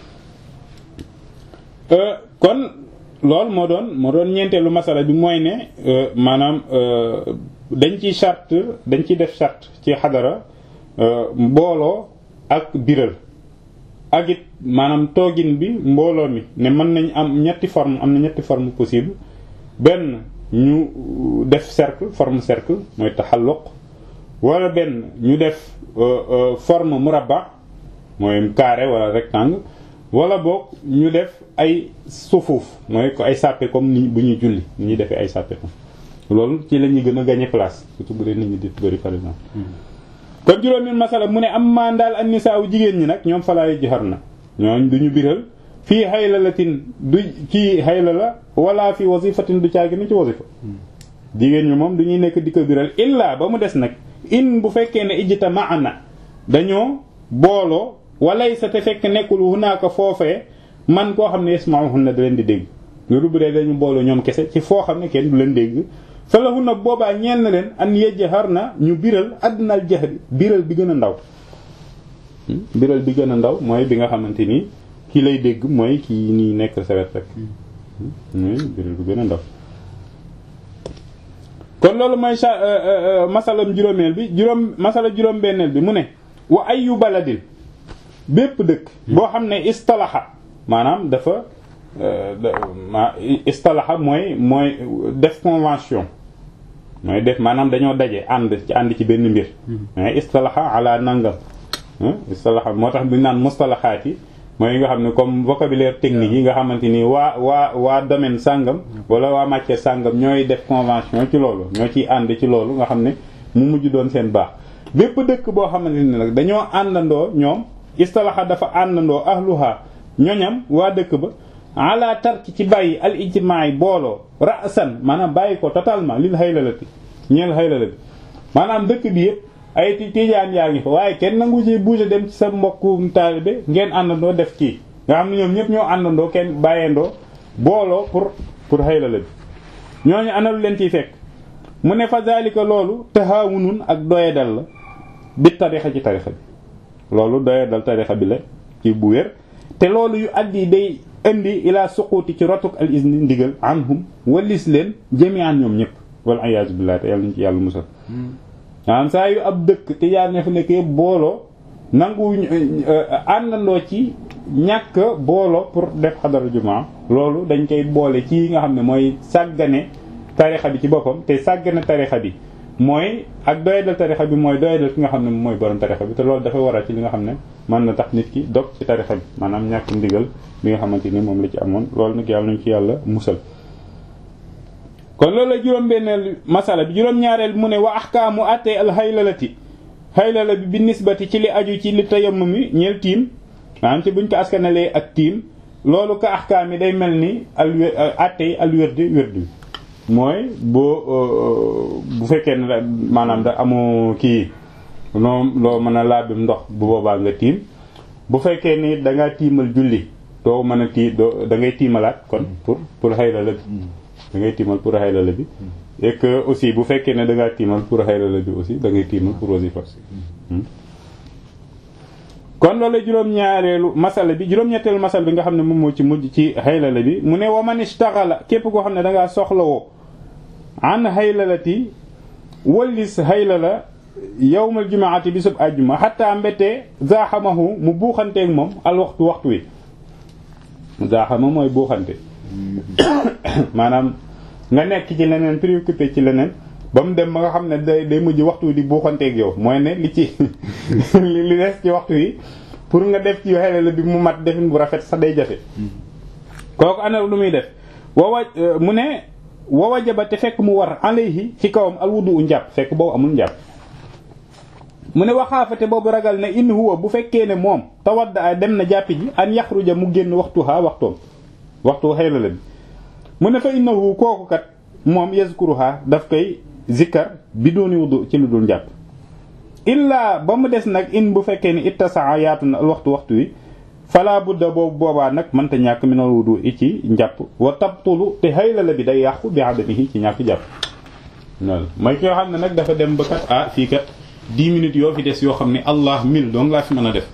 kon loolu moo doon moo doon ñeenteelu masala bi mooy ne maanaam dañ ci charte dañ ci def charte ci xadara mbooloo ak biral ak it maanaam toogin bi mbooloo mi ne mën nañ am ñetti forme am na ñetti forme possible benn ñu def cercle forme cercle mooy taxalluq wala benn ñu def forme murabba mooy carré wala rectangle wala boog ñu def ay sufuuf mooy ko ay sàppe comme ni bu ñuy julli ni ñuy defee ay sàppe comme loolu ci la ñuy gën a gagner place surtout bu dee nit ñi di bëri par exemple kon juróomi masala mu ne am maan daal an nisaa jigéen ñi nag ñoom falaayu joxar na ñooñ duñu biral fii xaylalatin du ci xayla la wala fi wasifatin du caagi ni ci wasifa jigéen ñi moom du ñuy nekk di ko biral illa ba mu des nag in bu fekkee ne ijta maana dañoo booloo walay sa te fekk nekkul hunaaka foofee man koo xam ne yasma'uhunna da leen di dégg loolu bu dee dañu booloo ñoom kese ci foo xam ne kenn du leen dégg fa lahunna boobaa ñeel na leen an yajharna ñu biral adnal jahri biral bi gën a ndaw biral bi gën a ndaw mooy bi nga xamante ni ki lay dégg mooy ki nii nekk sa wet rek mooy biral bi gën a ndaw kon loolu mooy masalam juróomeel bi juróom masala juróom benneel bi mu ne wa ayu baladin bépp dëkk boo xam ne istalaxa maanaam dafa ma istalaxa mooy mooy def convention mooy def maanaam dañoo daje ànd ci ànd ci benn mbir mais istalaxa ala nangam istalaxa moo tax bu naan mustalaxaat yi mooy yi nga xam ne comme vocabulaire technique yi nga xamante ni waa waa waa domaine sàngam wala waa matière sàngam ñooy def convention ci loolu ñoo ciy ànd ci loolu nga xam ne mu mujj doon seen baax bépp dëkk boo xamante ni nag dañoo àndandoo ñoom istalaxa dafa àndandoo ahluha ñoñam waa dëkk ba ala tarki ci bàyyi al ijtimaay booloo ra'san maanaam bàyyi ko totalement lil haylalati ñeel haylala bi maanaam dëkk bi yëpp ay tiijaan yaa ngi fa waaye kenn nangu ci bouger dem ci sa mbokku taalibe ngeen àndandoo def kii nga xam ne ñoom ñëpp ñoo àndandoo kenn bàyyeendoo booloo pour pour haylala bi ñooñu analu leen ciy fekk mu ne fa zalika loolu tahaawunun ak doyadal la bi tarixa ci tarixa bi loolu doyadal tarixa bi la ci bu wér te loolu yu addi day indi ila suquuti ci rotuk al izni ndigal anhum walis leen jami'an ñoom ñëpp wal iyaazu billahi te yàlla nañu ci yàlla musal maanaam saa yu ab dëkk te yaa ne fa nekk yëpp booloo nangu àndandoo ci ñàkk booloo pour def xadara jumaa loolu dañ koy boole ci nga xam ne mooy sàggane tarixa bi ci boppam te sàggane tarixa bi mooy ak doyadal tarixa bi mooy doyadal ki nga xam ne mooy borom tarixa bi te loolu dafay waral ci li nga xam ne mën na tax nit ki dog ci tarixa bi maanaam ñàkk ndigal bi nga xamante ni moom la ci amoon loolu nag yàlla nañu ci yàlla musal kon loolu la juróom-benneel masala bi juróom-ñaareel mu ne wa ahkaamu attee al haylalati haylala bi bi nisbati ci li aju ci li tayammum mi ñeel tiim maanaam ci buñ ko askanalee ak tiim loolu ka ahkaam yi day mel ni al attey al wérdi wérdi mooy boo bu fekkee ne da maanaam da amoo kii loo loo mën a laabim ndox bu boobaa nga tiim bu fekkee ni dangaa tiimal julli doo mën a tii doo da ngay tiimalaat kon pour pour xayla la bi da ngay tiimal pour xayla la bi et que aussi bu fekkee ne da ngaa tiimal pour xayla la bi aussi da ngay tiimal pour wasifa kon loolu juróom-ñaareelu masala bi juróom-ñetteelu masala bi nga xam ne moom moo ci mujj ci xaylala bi mu ne wa man istaxala képp koo xam ne da ngaa soxlawoo an xaylalati wallis xaylala yawmal jumaati bisub àjjuma xataa mbéttee zaaxamahu mu buuxanteeg moom al waxtu waxtu wi zaaxama mooy buuxante maanaam nga nekk ci leneen préoccupé ci leneen ba mu dem ba nga xam ne day day mujj waxtu di buuxanteeg yow mooy ne li ci li des ci waxtu yi pour nga def ci xelala bi mu mat defin bu rafet sax day jafe kooku ana lu muy def wawa mu ne wawa jaba te fekk mu war alayhi ci kawam alwudu u njàpp fekk boobu amul njàpp mu ne waxaafate boobu ragal ne in huwa bu fekkee ne moom tawadda dem na jàppi ji an yaxruja mu génn waxtu ha waxtoom waxtu xelala bi mu ne fa innahu kooku kat moom yazkuruha daf koy zikkar bi dooni wudu ci lu dul njàpp illaa ba mu des nag in bu fekkee ni ittasaa yaatu na waxtu waxtu wi fala budda boobu boobaa nag mënta ñàkk minal wudu i ci njàpp wa tabtulu te haylala bi day yàqu bi adamihi ci ñàkk jàpp loolu mooy ki nga xam ne nag dafa dem ba kat ah fii kat dix minutes yoo fi des yoo xam ne allah mil donc laa fi mën a def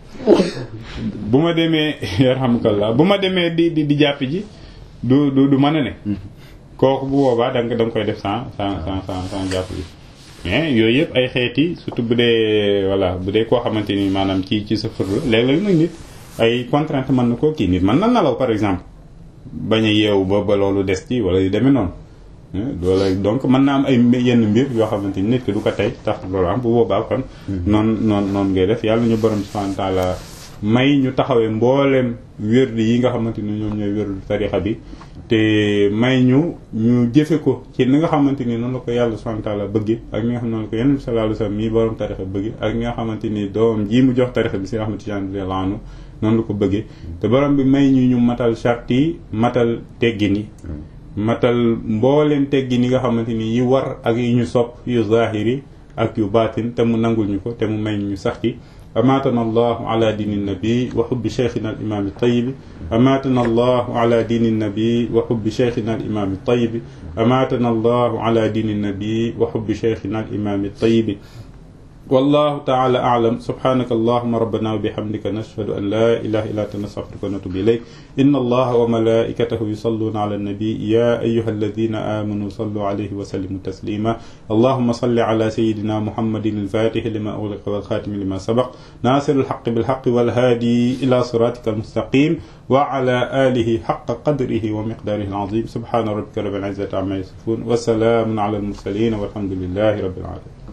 bu ma demee yarhamukallah bu ma demee di di di jàpp ji du du du mën a ne kooku bu boobaa da nga da nga koy def sans sans sans sans sans jàpp bi mais yooyu yëpp ay xeeti surtout bu dee voilà bu dee koo xamante ni maanaam ci ci sa fër la léeg-léeg nag nit ay contrainte mën na koo kii nit mën na nalaw par exemple bañ a yeewu ba ba loolu des ci wala yu demee noonu loolu donc mën na am ay yenn mbir yoo xamante ni nit ki du ko tey tax loolu am bu boobaa kon noonu noonu noonu ngay def yàlla ñu borom subhanahu wa ta'ala may ñu taxawee mbooleem wérdi yi nga xamante ni ñoom ñooy wérdu tarixa bi te may ñu ñu jëfe ko ci ni nga xamante ni noonu la ko yàlla subhanahu wa ta'ala bëgg ak ni nga xam ne noonu la ko yonent bi sallallahu alayhi wasallam mii borom tarixa bëgg ak ni nga xamante ni doom ji mu jox tarixa bi si nga xamante ni laanu noonu la ko bëggee te borom bi may ñu ñu matal charte yi matal teggin yi matal mbooleem teggin yi nga xamante ni yi war ak yi ñu sopp yu zahiri ak yu baatin te mu nangul ñu ko te mu may ñu sax ci أماتنا الله على دين النبي وحب شيخنا الإمام الطيب أماتنا الله على دين النبي وحب شيخنا الإمام الطيب أماتنا الله على دين النبي وحب شيخنا الإمام الطيب والله تعالى أعلم سبحانك اللهم ربنا وبحمدك نشهد أن لا إله إلا أنت نستغفرك ونتوب إليك إن الله وملائكته يصلون على النبي يا أيها الذين آمنوا صلوا عليه وسلموا تسليما اللهم صل على سيدنا محمد الفاتح لما أغلق والخاتم لما سبق ناصر الحق بالحق والهادي إلى صراطك المستقيم وعلى آله حق قدره ومقداره العظيم سبحان ربك رب العزة عما يصفون وسلام على المرسلين والحمد لله رب العالمين